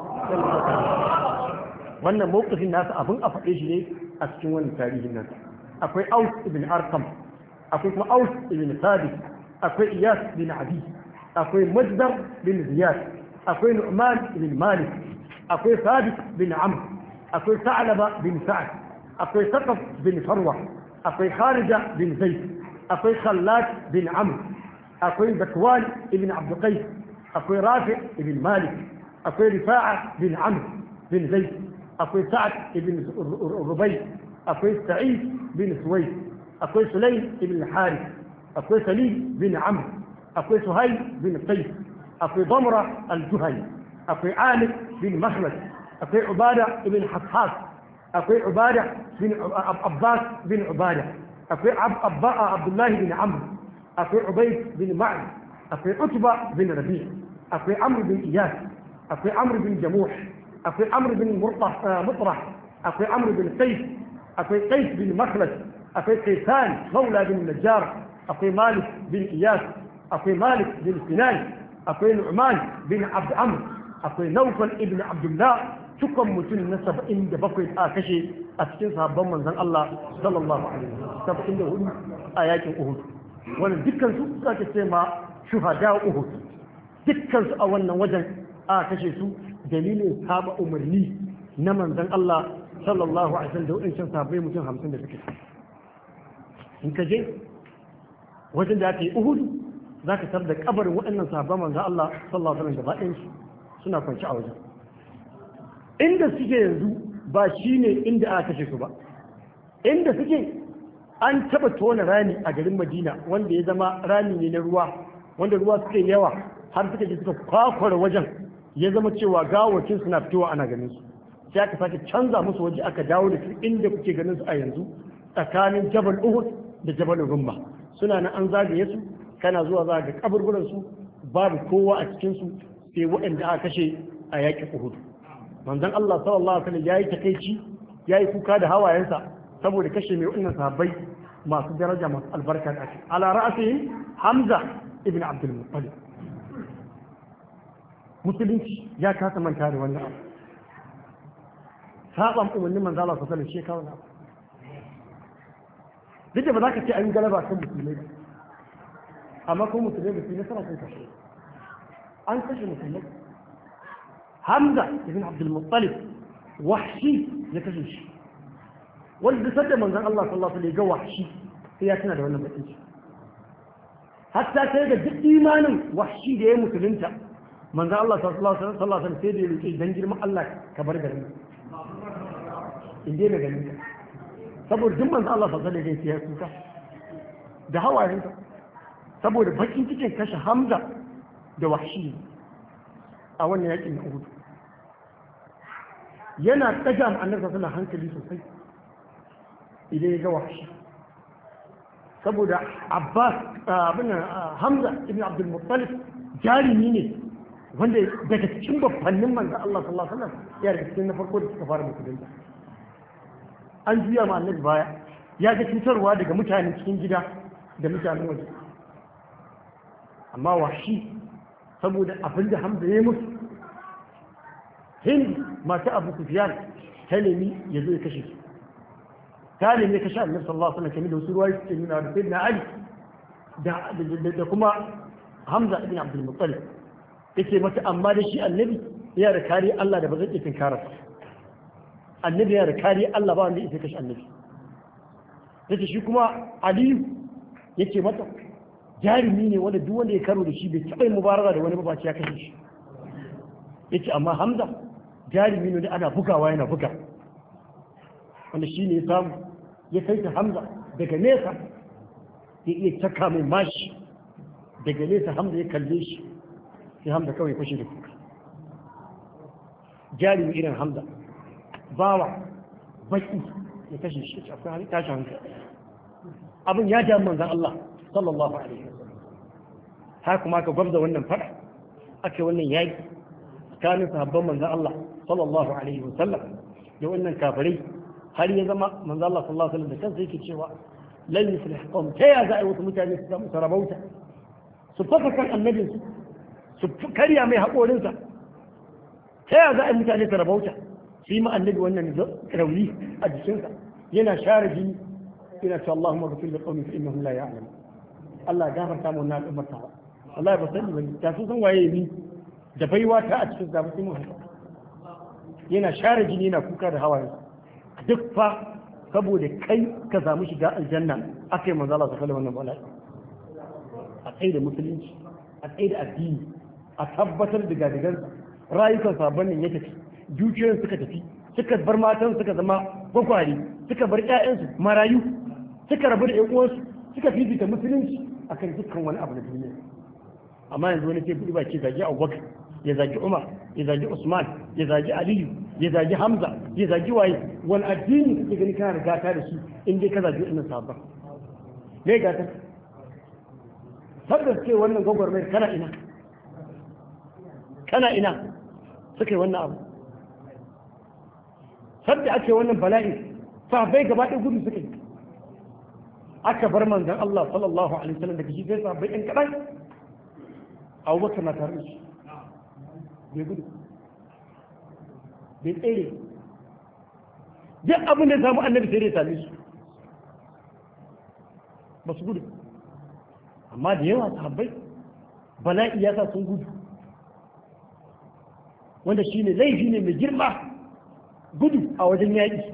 wannan mawukafin nasa abin a faɗe shi ne a cikin wannan tarihin nan akwai aus ibn arkam akwai kuma aus ibn sabit akwai iyas bin abi akwai majdar bin ziyad akwai nu'man ibn malik akwai sabit bin amr akwai sa'laba bin sa'ad akwai saqaf bin farwa akwai kharija bin zaid akwai khallad bin amr akwai bakwan ibn abd qais akwai rafi ibn malik akwai rifa'a bin amr bin zaid akwai sa'ad ibn rubai akwai sa'id bin suwaid akwai sulaim ibn harith akwai salim bin amr akwai suhail bin qais akwai damra al-juhani akwai amir bin mahmad akwai ubada ibn hafhas akwai ubada bin abbas bin ubada akwai abdullahi bin amr akwai ubayd bin ma'd akwai utba bin rabi' akwai amr bin iyas akwai amr bin jamuh akwai amr bin mutrah akwai amr bin qais akwai qais bin makhlad akwai kaisan maula bin najjar akwai malik bin iyas akwai malik bin sinan akwai nu'man bin abd amr akwai naufal ibn abdullah cikon mutum na saba'in da bakwai a kashe a cikin sahabban manzon Allah sallallahu alaihi wasallam saba'in da hudu a yakin Uhud wannan dukkan su suka ce ma shuhada Uhud dukkan su a wannan wajen a kashe su dalilin saba umarni na manzon Allah sallallahu alaihi wasallam da wadancan sahabbai mutum hamsin da suke in ka je wajen da aka yi Uhud za ka tar da kabarin waɗannan sahabban manzon Allah sallallahu alaihi wasallam gaba ɗayan suna kwanci a wajen inda suke yanzu ba shi ne inda aka kashe su ba inda suke an taba tona rami a garin madina wanda ya zama rami ne na ruwa wanda ruwa suke yawa har suka je suka kwakwara wajen ya zama cewa gawacin suna fitowa ana ganin su sai aka sake canza musu waje aka dawo da su inda kuke ganin su a yanzu tsakanin jabal uhud da jabal rumma suna nan an zagaye su kana zuwa za ga kaburburan su babu kowa a cikin su sai waɗanda aka kashe a yaƙin uhud manzon Allah sallallahu alaihi wasallam yayi takeici yayi kuka da hawayensa saboda kashe mai wannan sahabbai masu daraja masu albarka da ake ala ra'asihim Hamza ibn Abdul Muttalib musulunci ya kasa manta da wannan abu saban umarnin manzo Allah sallallahu alaihi wasallam shekaru duk da ba za ka ce an galaba kan musulmai ba amma ko musulmai ba su yi nasara kan kashe an kashe musulmai hamza ibn abdul muttalib wahshi ya kashe shi wanda sadda manzon Allah sallallahu alaihi wasallam ga wahshi sai ya tana da wannan bakin shi hatta sai ga duk imanin wahshi da ya musulunta manzon Allah sallallahu alaihi wasallam sai da ya rike dan girman Allah ka bar garin in dai ganin ka saboda duk manzon Allah sallallahu alaihi wasallam ya kuka da hawayensa saboda bakin cikin kashe hamza da wahshi a wannan yakin na Uhud yana ɗaga annabi suna hankali sosai idan ya ga wahashi saboda Abbas abin Hamza ibn Abdul Muttalib jarumi ne wanda daga cikin babbannin manzo Allah sallallahu alaihi wasallam ya daga cikin na farko da suka fara musulunta an juya ma annabi baya ya ga cutarwa daga mutanen cikin gida da mutanen waje amma washi saboda abin da hamza ya musu hind masu abu sufiyan ta nemi ya zo ya kashe su ta nemi ya kashe annabi sallallahu alaihi wasallam da wasu ruwayi suke nuna da sayyidina ali da kuma hamza ibn abdul muttalib yake mata amma da shi annabi ya da kariya Allah da ba zai iya tinkara annabi ya da kariya Allah ba wanda ya kashe annabi yace shi kuma aliyu yake mata jarumi ne wanda duk wanda ya karo da shi bai taɓa yin mubaraka da wani mabaci ya kashe shi yace amma hamza jarumi ne da ana bugawa yana buga wanda shi ne ya samu ya kai ta hamza daga nesa ya iya caka mai mashi daga nesa hamza ya kalle shi sai hamza kawai fashe da kuka jarumi irin hamza bawa baki ya kashe shi akwai tashin hankali abin ya damu manzan Allah sallallahu alaihi har kuma ka gwabza wannan fada ake wannan yaki tsakanin sahabban manzan Allah sallallahu alaihi wasallam da wannan kafirai har ya zama manzan Allah sallallahu alaihi wasallam da kansa yake cewa lan yuflih qawm ta ya za a yi wasu mutane su samu sarabauta su fasa kan annabinsu su karya mai haƙorinsa ta ya za a yi mutane su rabauta su yi ma annabi wannan rauni a jikinsa yana share jini yana ce Allahumma ghafir li qawmi fa innahum la ya'lamun Allah ya gafarta mu wannan al'ummar ta wallahi ba sani bane ta sun san waye ni da baiwa ta a cikin zaba sai mu haka yana share jini yana kuka da hawaye duk fa saboda kai ka samu shiga aljanna akai manzo Allah sallallahu alaihi wasallam a tsaye da musulunci a tsaye da addini a tabbatar da gadigansa rayukan sabon nan ya tafi dukiyoyin suka tafi suka bar matan suka zama gwakwari suka bar ƴaƴansu marayu suka rabu da ƴan uwansu suka fifita musulunci akan dukkan wani abu na duniya amma yanzu wani sai buɗi baki zagi Abubakar ya zagi Umar ya zagi Usman ya zagi Aliyu ya zagi Hamza ya zagi waye wani addini kake gani kana da gata da shi in dai ka zagi wannan sabon me gata tabbas ce wannan gwagwarmayar kana ina kana ina suka yi wannan abu sabda ake wannan bala'i sahabbai gaba ɗaya gudu suka yi aka bar manzan Allah sallallahu alaihi wasallam daga shi sai sahabbai ɗan kaɗan Abu Bakar na tare da shi bai gudu bai tsere duk abin da ya samu annabi sai dai same su ba su gudu amma da yawa sahabbai bala'i ya sa sun gudu wanda shi ne laifi ne mai girma gudu a wajen yaƙi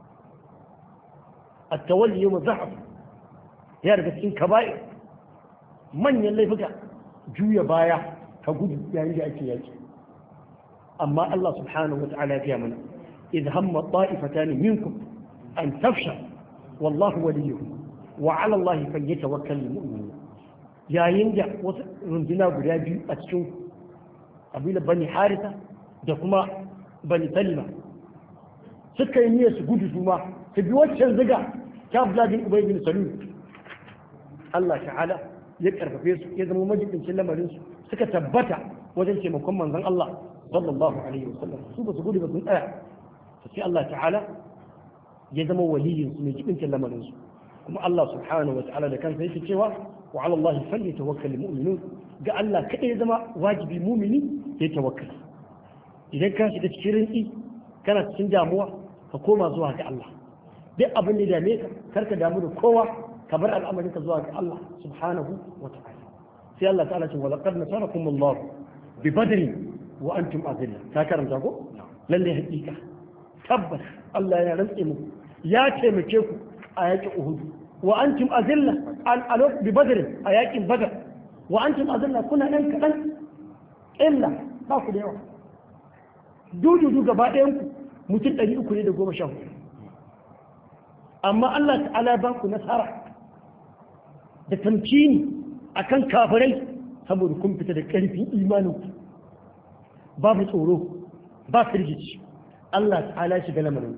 a tawalli yau zahaf ya daga cikin kaba'i manyan laifuka juya baya ka gudu yayin da ake yaƙi amma Allah subhanahu wa ta'ala ya mana idh hamma ta'ifatan minkum an tafsha wallahu waliyuhum wa 'ala Allah falyatawakkalul mu'minun yayin da wasu runduna guda biyu a cikin kabilar bani harisa da kuma bani salima suka yi niyyar su gudu su ma su bi waccan ziga ta vladin ubay bin salul Allah ta'ala ya karfafe su ya zama majibincin lamarin su suka tabbata wajen taimakon manzon Allah sallallahu alaihi wasallam su ba su gudu ba sun tsaya sai Allah ta'ala ya zama waliyin su mai jibincin lamarin su kuma Allah subhanahu wa ta'ala da kansa yake cewa wa ala Allah falyatawakkal mu'minun ga Allah kada ya zama wajibi mumini ya tawakkali idan ka shiga cikin rinki kana cikin damuwa ka koma zuwa ga Allah duk abin da dame ka kar ka damu da kowa ka bar al'amarin ka zuwa ga Allah subhanahu wa ta'ala sai Allah ta'ala ce wala qad nasarakum Allah bi badri wa antum azilla ka karanta ko lalle hakika tabbas Allah ya rantse muku ya taimake ku a yakin Uhud wa antum azilla al bi badr a yakin badr wa antum azilla kuna nan kadan illa ba ku da yawa dududu gaba ɗayan ku mutum ɗari uku ne da goma sha hudu amma Allah ta'ala ba ku nasara da tamkini akan kafirai saboda kun fita da ƙarfin imanin ku babu tsoro ba firgici Allah ta'ala shiga lamarin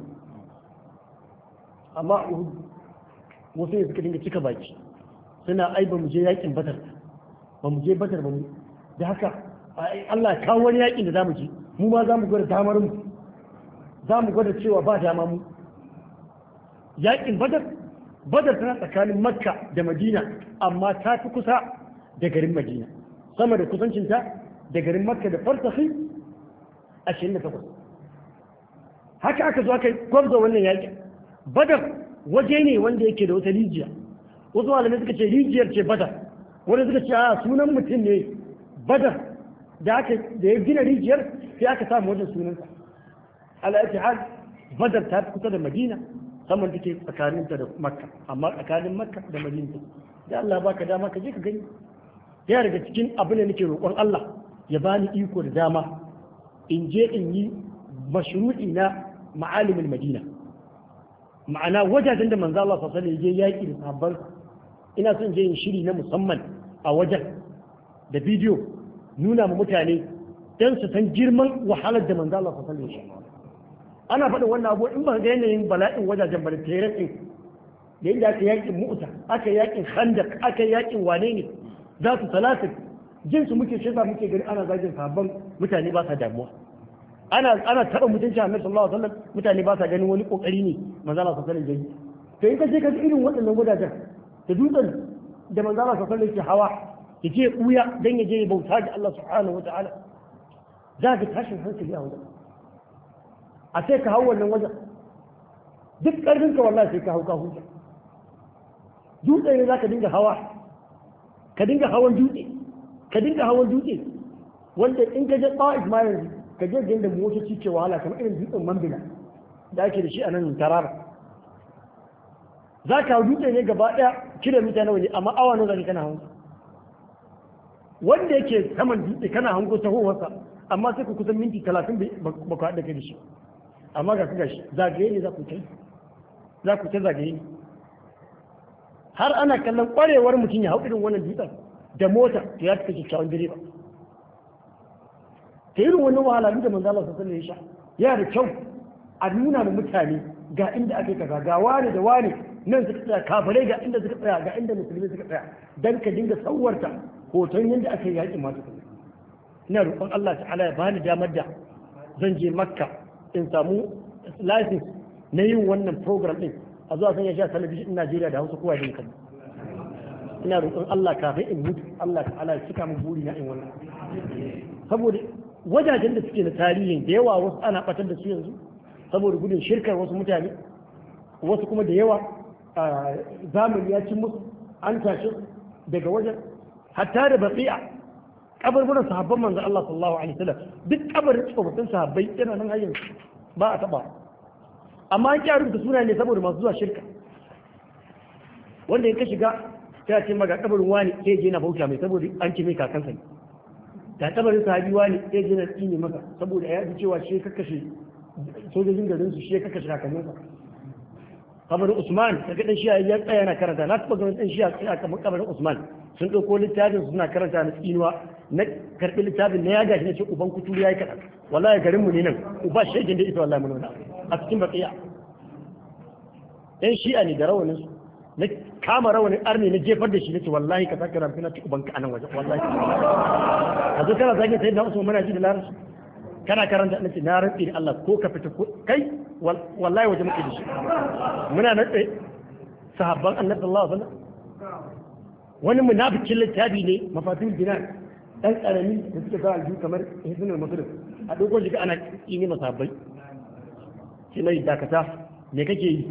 amma a Uhud wasu ne suka dinga cika baki suna ai ba mu je yakin badar ba mu je badar ba mu da haka Allah kawo wani yakin da za mu je mu ma za mu gwada damar mu za mu gwada cewa ba dama mu yakin badar badar tana tsakanin makka da madina amma ta fi kusa da garin madina sama da kusancinta da garin makka da farsafi ashirin da takwas haka aka zo aka gwabza wannan yakin badar waje ne wanda yake da wata rijiya wasu malamai suka ce rijiyar ce badar wani suka ce a sunan mutum ne badar da aka da ya gina rijiyar sai aka samu wajen sunansa al-ittihad badar ta kusa da madina saman take tsakaninta da makka amma tsakanin makka da madina da Allah baka dama ka je ka gani ya daga cikin abin da nake roƙon Allah ya bani iko da dama in je in yi mashru'i na ma'alimin madina ma'ana wajajen da manzo Allah sallallahu alaihi wasallam ya yaki da sahabban ina son je yin shiri na musamman a wajen da bidiyo nuna ma mutane don su san girman wahalar da manzo Allah sallallahu alaihi wasallam ana faɗin wannan abu in ba ga yanayin bala'in wajajen ba da tseren din da inda aka yakin mu'ta aka yakin khandaq aka yakin wane ne za su talatin jin su muke shaida muke gani ana zagin sabon mutane ba sa damuwa ana ana taɓa mutunci annabi sallallahu alaihi wasallam mutane ba sa ganin wani kokari ne manzo Allah sallallahu alaihi wasallam to in ka je ka ga irin waɗannan wajajen da dutsen da manzo Allah sallallahu alaihi wasallam ke hawa ya je kuya dan ya je ya bauta ga Allah subhanahu wataala za ka tashin hankali a wajen a sai ka hau wannan wajen duk ƙarfinka wallahi sai ka hau ka huta dutse ne za ka dinga hawa ka dinga hawan dutse ka dinga hawan dutse wanda in ka je ta'if ma yanzu ka je ga inda motoci ke wahala kamar irin dutsen mambila da ake da shi a nan tarara za ka hau dutse ne gaba ɗaya kilomita nawa ne amma awa nawa zaka kana hawan wanda yake saman dutse kana hango tahowarsa amma sai ku kusan minti talatin ba ku haɗa kai da shi amma ga su gashi zagaye ne za ku ta za ku ta zagaye ne har ana kallon ƙwarewar mutum ya hau irin wannan dutsen da mota to ya fi kyakkyawan direba ta irin wannan wahala da manzo Allah sallallahu alaihi wasallam ya da kyau a nuna ma mutane ga inda ake kaza ga wani da wani nan suka tsaya kafirai ga inda suka tsaya ga inda musulmi suka tsaya dan ka dinga tsawarta hoton yadda aka yi yaƙin masu kuma ina roƙon Allah ta'ala ya bani damar da zan je makka in samu license na yin wannan program din a zuwa sanya sha talabijin in Najeriya da Hausa kowa da kan ina roƙon Allah kafin in mutu Allah ta'ala ya cika min buri na in wannan saboda wajajen da suke na tarihin da yawa wasu ana batar da su yanzu saboda gudun shirkar wasu mutane wasu kuma da yawa zamani ya ci musu an tashi daga wajen hatta da baqi'a kabarburan sahabban manzo Allah sallallahu alaihi wasallam duk kabarin tsofaffin sahabbai yana nan hayyan ba a taba amma an kyaru da suna ne saboda masu zuwa shirka wanda in ka shiga ta ce maga kabarin wani sai je na bauta mai saboda an ce mai kakansa ne da kabarin sahabi wani sai je na tsine maka saboda ya ji cewa shi kakkashe sojojin garin su shi kakkashe kakanninsa kabarin Usman daga dan shiya ya tsaya na karanta na taba ganin dan shiya tsaya kamar kabarin Usman sun ɗauko littafin suna karanta na tsinuwa na karɓi littafin na ya gashi na ce uban kuturu ya yi kaɗan wallahi garin mu ne nan uba shaikin da ita wallahi mun nuna a cikin baqiya ɗan shi'a ne da rawanin su na kama rawanin arni na jefar da shi nace wallahi ka saka rafi na ci ubanka a nan waje wallahi ka zo kana zagin sayyidina Usman muna ji da larabci kana karanta nace na rantsi da Allah ko ka fita ko kai wallahi waje muke da shi muna nan sahabban annabi sallallahu alaihi wasallam wani munafikin littafi ne mafatin dinar dan karami da suke sa aljihu kamar hisnul muslim a dogon shiga ana kini masabbai shi mai dakata me kake yi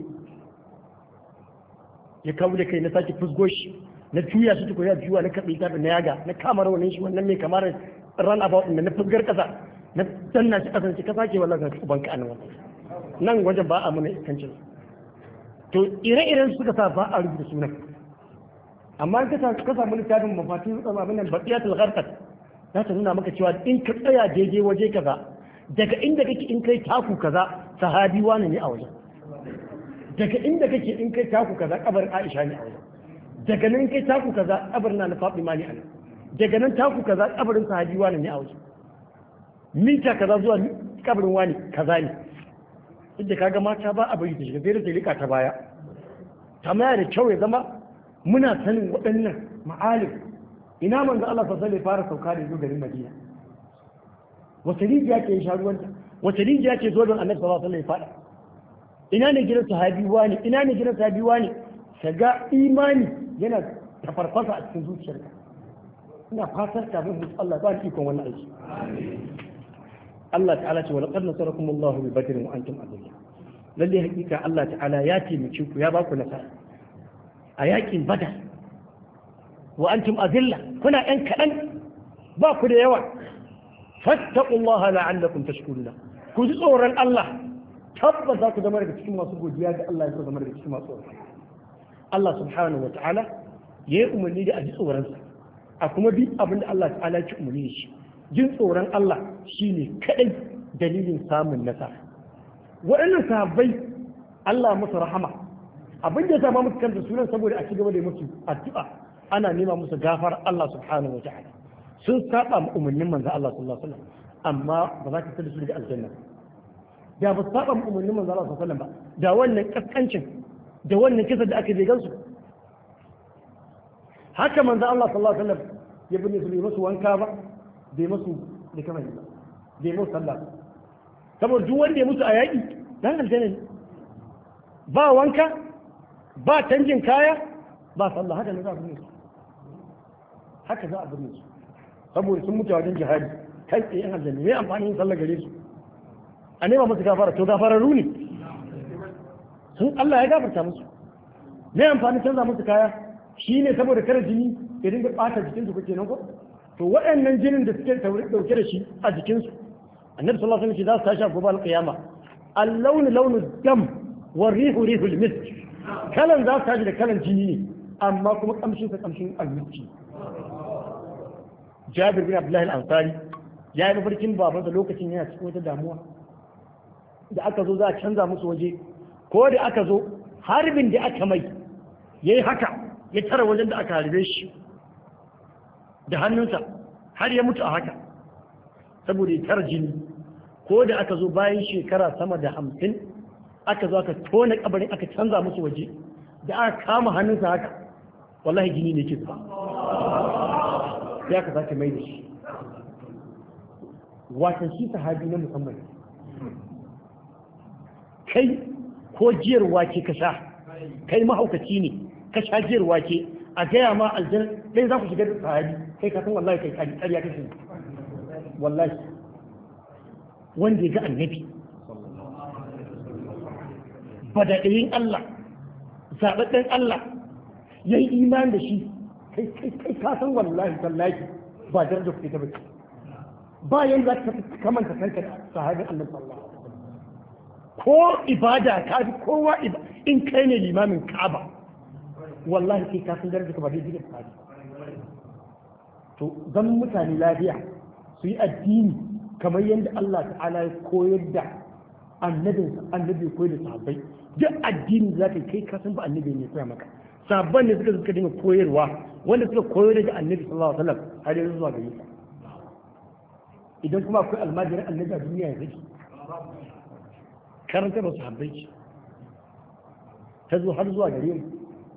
ya kawo da kai na sake fusgo shi na juya shi tuko ya juya na kaɓe ta na yaga na kama rawanin shi wannan mai kamar ran about da na fusgar kasa na danna shi kasan shi ka sake wallahi ka uban ka anan nan wajen ba a mana iskancin to ire-iren suka sa ba a rubuta sunan amma in ka samu littafin mafatin rukun abin nan baqiyatul gharqat za ta nuna maka cewa in ka tsaya daidai waje kaza daga inda kake in kai taku kaza sahabi wani ne a wajen daga inda kake in kai taku kaza kabarin Aisha ne a wajen daga nan kai taku kaza kabarin na Fatima ne a nan daga nan taku kaza kabarin sahabi wani ne a wajen mita kaza zuwa kabarin wani kaza ne inda kaga mata ba a bari ta shiga sai da ta lika ta baya tamaya da kyau ya zama muna sanin waɗannan ma'alim ina manzo Allah sallallahu alaihi fara sauka da zo garin Madina wata rijiya ke sha ruwanta wata rijiya ke zo don Annabi sallallahu alaihi fada ina ne gidan sahabi wani ina ne gidan sahabi wani kaga imani yana tafarfasa a cikin zuciyarka ina fatar ka bin Allah ba ni ikon wannan aiki Allah ta'ala ce wa laqad nasarakum Allahu bi badrin wa antum adilla lalle hakika Allah ta'ala ya taimake ku ya ba ku nasara a yakin badar wa antum azilla kuna yan kaɗan ba ku da yawa fattaqullaha la'allakum tashkuruna ku ji tsoron Allah tabbas za ku zama daga cikin masu godiya ga Allah ya zama daga cikin masu tsoron Allah subhanahu wa ta'ala ya yi umarni da a ji tsoronsa a kuma bi abin da Allah ta'ala ya ci umarni da shi jin tsoron Allah shine kadai dalilin samun nasara waɗannan sahabbai Allah musu rahama abin da ya sama musu kanta sunan saboda a ci gaba da musu addu'a ana nema musu gafar Allah subhanahu wa ta'ala sun saba ma umarnin manzo Allah sallallahu alaihi wasallam amma ba za ka tada su daga aljanna da ba su saba ma umarnin manzo Allah sallallahu alaihi wasallam ba da wannan kaskancin da wannan kisa da aka je gansu haka manzo Allah sallallahu alaihi wasallam ya bin su bai musu wanka ba bai musu da kamar ba bai musu sallah saboda duk wanda ya mutu a yaƙi dan aljanna ne ba wanka ba canjin kaya ba sallah haka ne za a binne su haka za a binne su saboda sun mutu wajen jihadi kai tsaye yan aljanna me amfani yin sallah gare su a nema musu gafara to gafararru ne sun Allah ya gafarta musu me amfani canza musu kaya shi ne saboda kare jini ya dinga ɓata jikinsu kuke nan ko to waɗannan jinin da suke ɗauke da shi a jikinsu annabi sallallahu alaihi wasallam za su tashi a gobe alƙiyama al-launu launu dam wa rihu rihu al-misk kalan za su tashi da kalan jini ne amma kuma kamshin sa kamshin al-miski Jabir bin Abdullah al-Ansari ya yi mafarkin babansa lokacin yana cikin wata damuwa da aka zo za a canza musu waje ko da aka zo harbin da aka mai yayi haka ya tara wajen da aka harbe shi da hannunsa har ya mutu a haka saboda ya tara jini ko da aka zo bayan shekara sama da hamsin aka zo aka tona kabarin aka canza musu waje da aka kama hannunsa haka wallahi jini ne ke zuba ya ka sake mai da shi watan shi sahabi na musamman kai ko jiyar wake ka sha kai mahaukaci ne ka sha jiyar wake a gaya ma aljan ɗaya za ku shiga da sahabi kai ka san wallahi kai kari ƙarya kake wallahi wanda ya ga annabi badaɗayin Allah zaɓaɗɗen Allah ya yi iman da shi kai kai ka san wallahi tallahi ba darajar kuke ta bace ba yanzu za ka kamanta kanka da sahabin annabi sallallahu alaihi wasallam ko ibada ka fi kowa in kai ne limamin Ka'aba wallahi kai ka san darajar ka ba dai da sahabi to zan mutane lafiya su yi addini kamar yadda Allah ta'ala ya koyar da annabin annabi koyar da sahabbai duk addini za ka kai ka san ba annabi ne koya maka sabban ne suka suka dinga koyarwa wanda suka koyar da annabi sallallahu alaihi wasallam har yanzu zuwa gare ka idan kuma akwai almajirin annabi a duniya ya zaki karanta ba su habbai ta zo har zuwa gare mu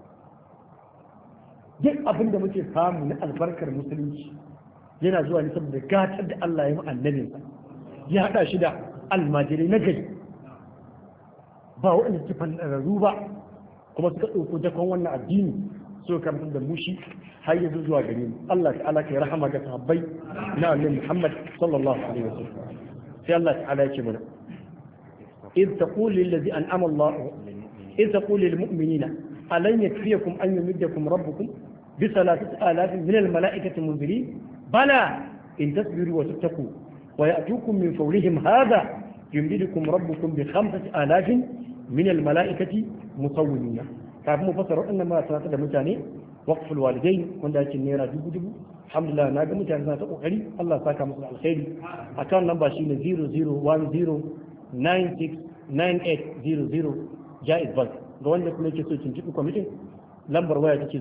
duk abin da muke samu na albarkar musulunci yana zuwa ne saboda gatar da Allah ya yi annabinsa ya haɗa shi da almajirai na gari ba waɗanda suke fanɗararru ba kuma suka ɗauko jakon wannan addini suka karantar da mushi har yanzu zuwa gare mu Allah ta'ala kai rahama ga sahabbai na annabi Muhammad sallallahu alaihi wasallam sai Allah ta'ala ya ce mana إذ تقول للذي أنعم الله إذ تقول للمؤمنين ألن يكفيكم أن يمدكم ربكم بثلاثة آلاف من الملائكة منزلين بلى إن تصبروا وتتقوا ويأتوكم من فورهم هذا يمددكم ربكم بخمسة آلاف من الملائكة مصومين kafin mu fassara waɗannan ma suna da mutane waqful walidain wanda yake naira dubu dubu alhamdulillah na ga mutane suna ta kokari Allah saka musu alkhairi akan namba shine 0010969800 jaiz bank ga wanda kuma yake so tuntuɓi kwamitin lambar waya take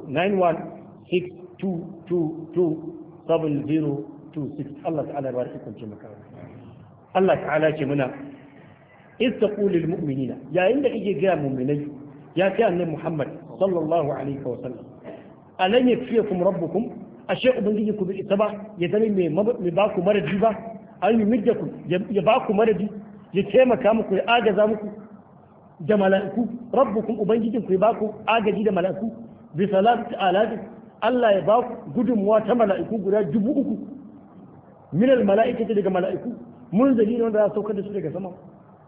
09162227026 Allah ta'ala ba shi kunce maka Allah ta'ala ce muna istaqul lil mu'minina yayin da kake ga mu'minai ya kai annabi Muhammad sallallahu alaihi wa sallam alan yakfiyakum rabbukum ashe ubangiji ku bi ita ba ya zama mai mai ba ku maradi ba an yi middakum ya ba ku maradi ya taimaka muku ya agaza muku da mala'iku rabbukum ubangijin ku ya ba ku agaji da mala'iku bi salatu alafi Allah ya ba ku gudunmuwa ta mala'iku guda dubu uku min al mala'ikati daga mala'iku mun zali ne wanda za saukar da su daga sama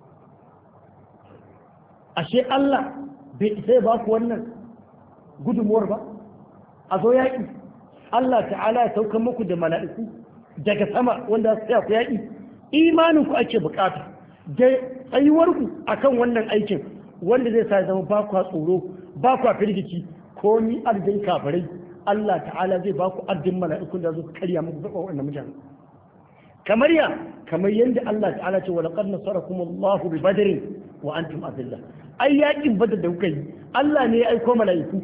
ashe Allah bai isa ya ba ku wannan gudunmuwar ba a zo yaƙi Allah ta'ala ya saukar muku da mala'iku daga sama wanda su ku yaƙi imanin ku ake bukata da tsayuwarku akan wannan aikin wanda zai sa zama ba kwa tsoro ba kwa firgici ko ni aljin kafirai Allah ta'ala zai ba ku addin mala'ikun da zo su karya muku zaba wannan mutane kamar ya kamar yadda Allah ta'ala ce wa laqad nasarakum Allahu bi badrin wa antum azilla ai yakin badar da kuka yi Allah ne ya aiko mala'iku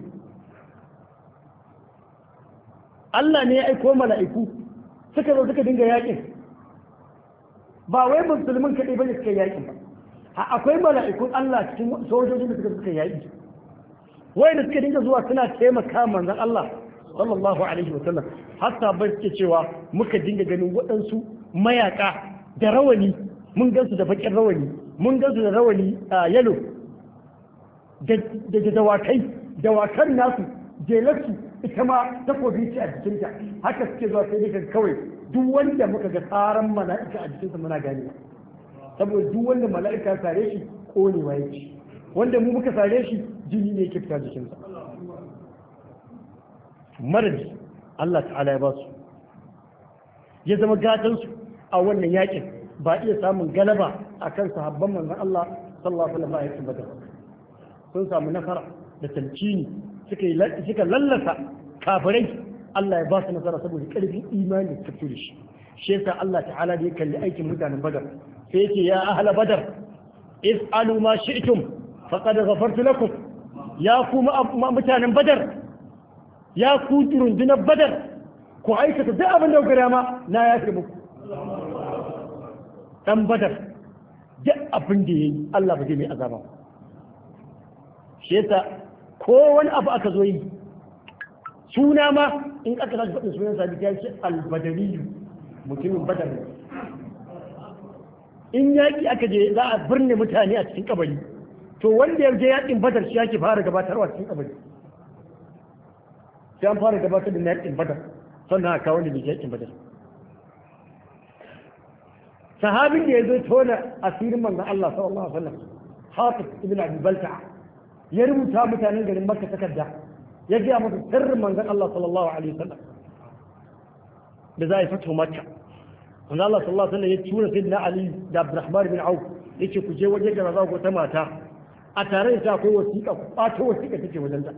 Allah ne ya aiko mala'iku suka zo suka dinga yakin ba wai musulmin kaɗai bane suka yakin ba akwai mala'ikun Allah cikin sojojin da suka suka yaki wai da suka dinga zuwa suna taimaka manzon Allah sallallahu alaihi wa sallam hatta bai suke cewa muka dinga ganin waɗansu mayaka da rawani mun gansu da bakin rawani mun gansu da rawani a yalo da dawakai dawakan nasu jelarsu ita ma takobi ce a jikinta haka suke zuwa sai daga kawai duk wanda muka ga tsaran mala'ika a jikinsa muna gane saboda duk wanda mala'ika sare shi konewa yake wanda mu muka sare shi jini ne yake fita jikinsa maradi Allah ta'ala ya ba su ya zama gatansu a wannan yakin ba iya samun galaba a kan sahabban manzon Allah sallallahu alaihi wa sallam badar sun samu nasara da tamkini suka suka lallasa kafirai Allah ya ba su nasara saboda karfin imani da fito da shi shi yasa Allah ta'ala da ya kalli aikin mutanen badar sai yake ya ahla badar if'alu ma shi'tum faqad ghafartu lakum ya ku mutanen badar ya ku rundunar badar ku aikata duk abin da kuka ma na yafe muku dan badar duk abin da yayi Allah ba zai mai azaba shi yasa ko wani abu aka zo yi suna ma in aka tashi faɗin sunan sabi ta ce albadari mutumin badar in yaƙi aka je za a birne mutane a cikin kabari to wanda ya je yaƙin badar shi yake fara gabatarwa cikin kabari sai an fara gabatar da yaƙin badar sannan a kawo da yaƙin badar sahabin da ya zo tona asirin manzon Allah sallallahu alaihi wasallam Hafiz ibn Abi Balta'a ya rubuta mutanen garin Makka takarda ya gaya musu sirrin manzon Allah sallallahu alaihi wasallam da za a yi fito Makka manzon Allah sallallahu alaihi wasallam ya tura sayyidina Ali da Abdurrahman bin Auf yace ku je waje da za ku ta mata a tare da akwai wasiƙa ku ɓato wasiƙa take wajen ta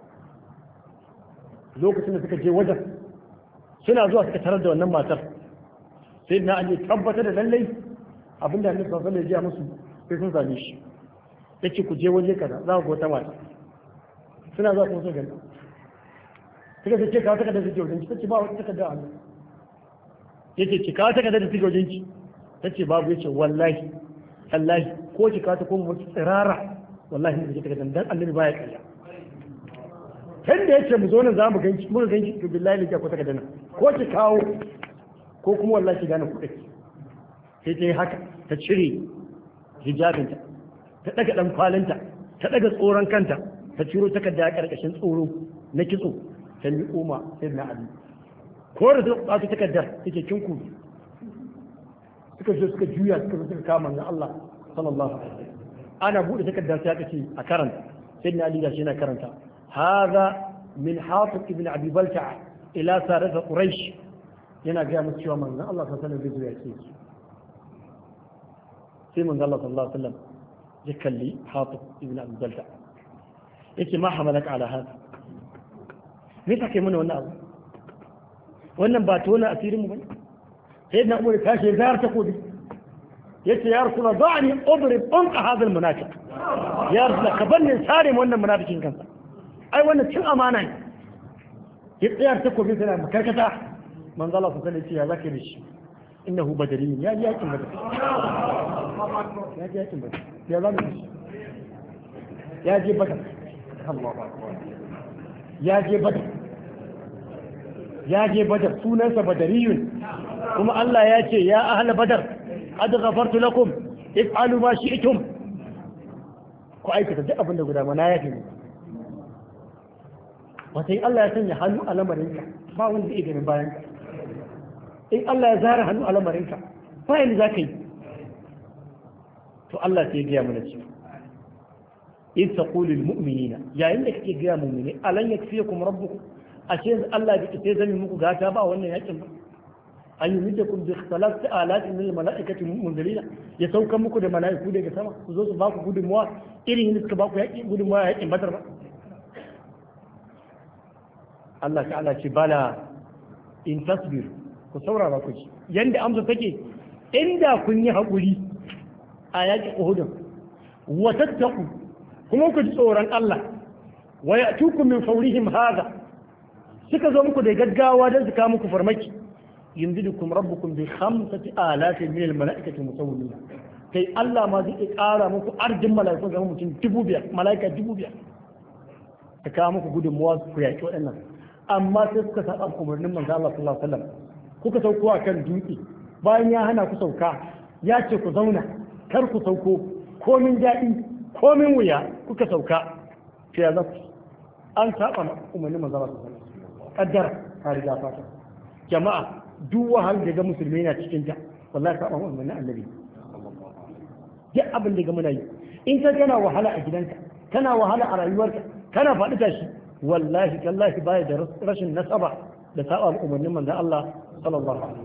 lokacin da suka je wajen suna zuwa suka tarar da wannan matar sai na ali tabbatar da lallai abinda annabi sallallahu alaihi wasallam ya musu sai sun same shi yace ku je waje kaza za ku ga wata mata suna zuwa kuma sun gani suka ce ka taka da suke wajen ki tace ba wata takarda a hannu yace ki ka taka da suke wajen ki tace babu yace wallahi wallahi ko ki ka ta kuma mutu tsirara wallahi ne ki taka dan annabi baya kariya kan da yace mu zo nan za mu ganki mu ganki to billahi ne ko taka nan ko ki kawo ko kuma wallahi ki gane kuɗi sai ta yi haka ta cire hijabinta ta daga dan kwalinta ta daga tsoron kanta ta ciro takarda a karkashin tsoro na kitso ta miƙo ma sai na ali ko da ta ɓata takardar take kin ku suka zo suka juya suka zo suka kama na Allah sallallahu alaihi wasallam ana bude takardar sai aka ce a karanta sai na ali da shi na karanta hadha min hatib ibn abi balta'a ila sarat quraish yana gaya musu cewa manzon Allah sallallahu alaihi wasallam zai zo ya ce sai manzon Allah sallallahu alaihi wasallam ya kalli hatib ibn abi balta'a yake ma hamalaka ala hada me ta kai mana wannan abu wannan ba tona asirin mu bane sai na umar tashi zayar ta kodi yace ya rasulullah da'ani ubrib unqa hadha almunafiq ya rasulullah ka banni sare wannan munafikin kansa ai wannan cin amana ne ya tsayar ta kodi sai makarkata manzo Allah sallallahu alaihi wasallam ya zaka da shi innahu badari ya ji yakin badar ya ji yakin badar ya zama shi ya je badar ya je badar ya je badar sunansa badariyun kuma Allah ya ce ya ahla badar qad ghafartu lakum if'alu ma shi'tum ku aikata duk abin da guda mana ya fi wata in Allah ya sanya hannu a lamarinka ba wanda zai ganin bayan ka in Allah ya zara hannu a lamarinka ba yanda za ka yi to Allah sai ya gaya mana cewa in taqulu lil mu'minina yayin da kake gaya mu'mini alan yakfiyakum rabbukum ashe Allah bai sai zami muku gata ba wannan yakin ba an yi mita kun bi salatu alatin min mala'ikati munzilina ya sauka muku da mala'iku daga sama su zo su ba ku gudunmuwa irin yadda suka ba ku yaƙi gudunmuwa yaƙin badar ba Allah ta'ala ce bala in tasbir ku saurara ku ci yanda amsa take inda kun yi haƙuri a yaƙin Uhud wa tattaku kuma ku ji tsoron Allah wa ya'tukum min fawrihim hadha suka zo muku da gaggawa don su kawo muku farmaki yunzidukum rabbukum bi khamsati alafin min al-mala'ikati musawwimin kai Allah ma zai ƙara muku arjin mala'iku zama mutum dubu biyar mala'ika dubu biyar ta kawo muku gudunmuwa ku yaƙi waɗannan amma sai suka saba umarnin manzo Allah sallallahu alaihi wasallam kuka sauko a kan dutse bayan ya hana ku sauka ya ce ku zauna kar ku sauko komin daɗi komin wuya kuka sauka sai ya zaku an saba umarnin manzo Allah sallallahu alaihi wasallam kaddara ka riga fata jama'a duk wahal da ga musulmi na cikin ta wallahi saba umarnin annabi duk abin da ga muna yi in ka kana wahala a gidanka kana wahala a rayuwarka kana faɗi tashi wallahi tallahi baya da rashin nasaba da saba umarnin manzon Allah sallallahu alaihi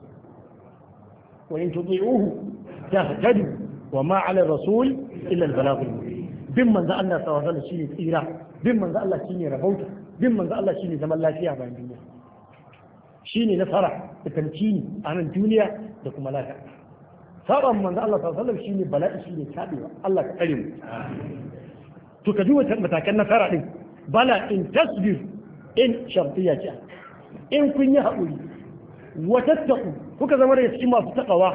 wa in tuti'uhu tahtadu wa ma 'ala rasul illa al-balagh bin manzon Allah sallallahu alaihi wasallam shine tsira bin manzon Allah shine rabauta bin manzon Allah shine zaman lafiya bayan duniya shine nasara da tamkini a nan duniya da kuma lafiya saba manzon Allah sallallahu alaihi wasallam shine bala'i shine tabewa Allah ka tsare mu to ka duba matakan nasara din bala in tasbir in shartiya ce in kun yi haƙuri watattaku kuka zama daga cikin masu taƙawa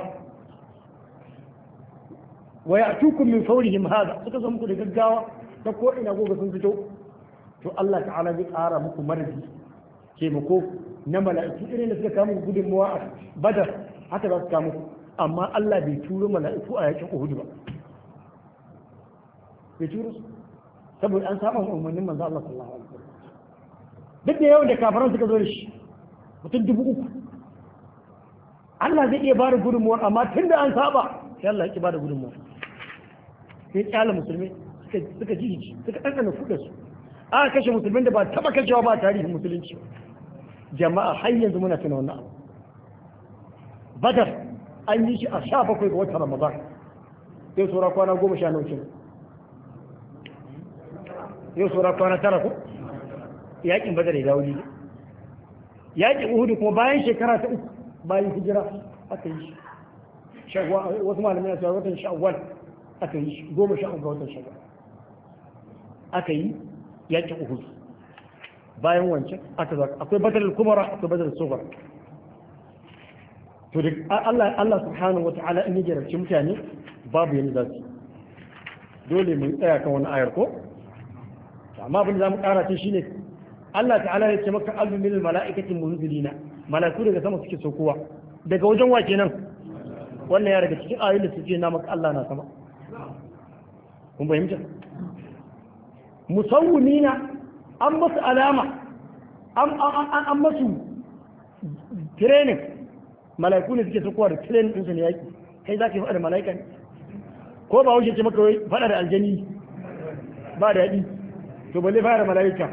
wa ya tukun min faurihim hada suka zama muku da gaggawa ta ko ina goga sun fito to Allah ta'ala zai ƙara muku marzi taimako na mala'iku irin da suka kama gudunmawa a badar haka za su kama muku amma Allah bai turo mala'iku a yakin Uhud ba bai turo su saboda an saba umarnin manzo Allah sallallahu alaihi wasallam duk da yawan da kafaran suka zo da shi mutum dubu uku Allah zai iya bada gudunmuwar amma tun da an saba sai Allah ya bada gudunmuwar sai kyala musulmi suka ji suka ɗanɗana kuɗa su aka kashe musulmin da ba taɓa kashewa ba tarihin musulunci jama'a har yanzu muna tuna wannan abu badar an yi shi a sha bakwai ga watan ramadan yau saura kwana goma sha naucin yau saura kwana tara ko yakin badar ya dawo ne yakin uhudu kuma bayan shekara ta uku bayan hijira aka yi shi wasu malamai na cewa watan shawwal aka yi shi goma sha uku watan shawwal aka yi yakin uhudu bayan wancan aka zaka akwai badar kumara akwai badar sufar to da Allah Allah subhanahu wata'ala in ya jarabci mutane babu yanda za su dole mu tsaya kan wani ayar ko amma abin da zamu kara ce shine Allah ta'ala ya ce maka albu min mala'ikatin munzilina mala'iku daga sama suke saukowa daga wajen wa kenan wannan ya daga cikin ayoyin da suke na maka Allah na sama kun fahimta musawwimina an masu alama an masu training mala'iku ne suke saukowa da training ɗinsu ne yaki kai za ka yi faɗa da mala'ika ne ko ba wuce ce maka faɗa da aljani ba da yaɗi to balle fara mala'ika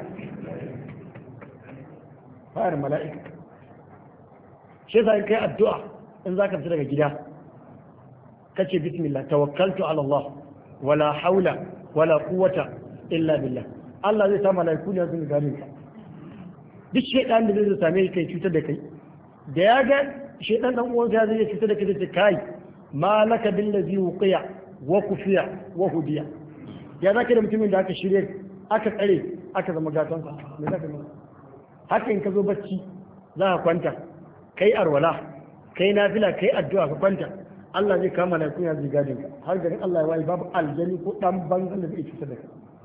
fara mala'ika shi yasa in kai addu'a in zaka fita daga gida kace bismillah tawakkaltu ala Allah wala haula wala quwwata illa billah Allah zai sa mala'iku ne su gane ka duk shedan da zai same kai cutar da kai da ya ga shedan dan uwansa ya zai cutar da kai da kai malaka billazi wuqiya wa kufiya wa hudiya ya zaka da mutumin da aka shirye aka tsare aka zama gatonsa me za ka nuna haka in ka zo bacci za ka kwanta kai arwala kai nafila kai addu'a ka kwanta Allah zai kama na kunya zai gadin ka har garin Allah ya wayi babu aljani ko dan banzan da zai cutar da kai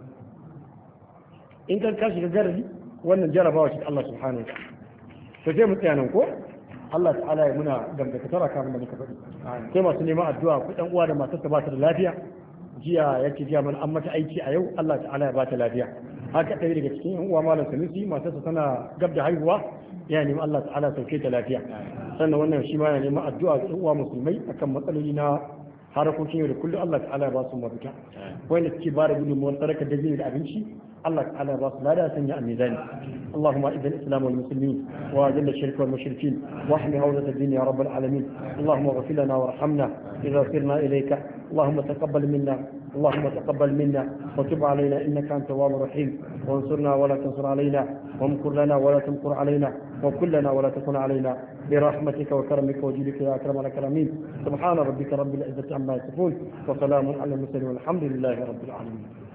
in ka ka shiga garari wannan jarabawa ce Allah subhanahu wa ta'ala to sai mu tsaya nan ko Allah ta'ala ya muna dangantakar kafin da muka faɗi sai masu neman addu'a ku ɗan uwa da matarsa ba ta da lafiya jiya ya ce jiya mana an mata aiki a yau Allah ta'ala ya bata lafiya haka ɗaya daga cikin yan uwa malam sanusi matarsa tana gab da haihuwa ya nemi Allah ta'ala sauke ta lafiya sannan wannan shi ma ya nemi addu'a ga yan uwa musulmai akan matsaloli na harakokin yau da kullum Allah ta'ala ya ba su mafita wanda suke ba da gudunmuwar sadaka da da abinci الله تعالى الراس لا لا سنع الميزان اللهم اعز الاسلام والمسلمين واذل الشرك والمشركين واحمي عوده الدين يا رب العالمين اللهم اغفر لنا وارحمنا اذا سرنا اليك اللهم تقبل منا اللهم تقبل منا وتب علينا انك انت التواب الرحيم وانصرنا ولا تنصر علينا وامكر لنا ولا تمكر علينا وكن لنا ولا تكن علينا برحمتك وكرمك وجودك يا اكرم الاكرمين سبحان ربك رب العزه عما يصفون وسلام على المرسلين والحمد لله رب العالمين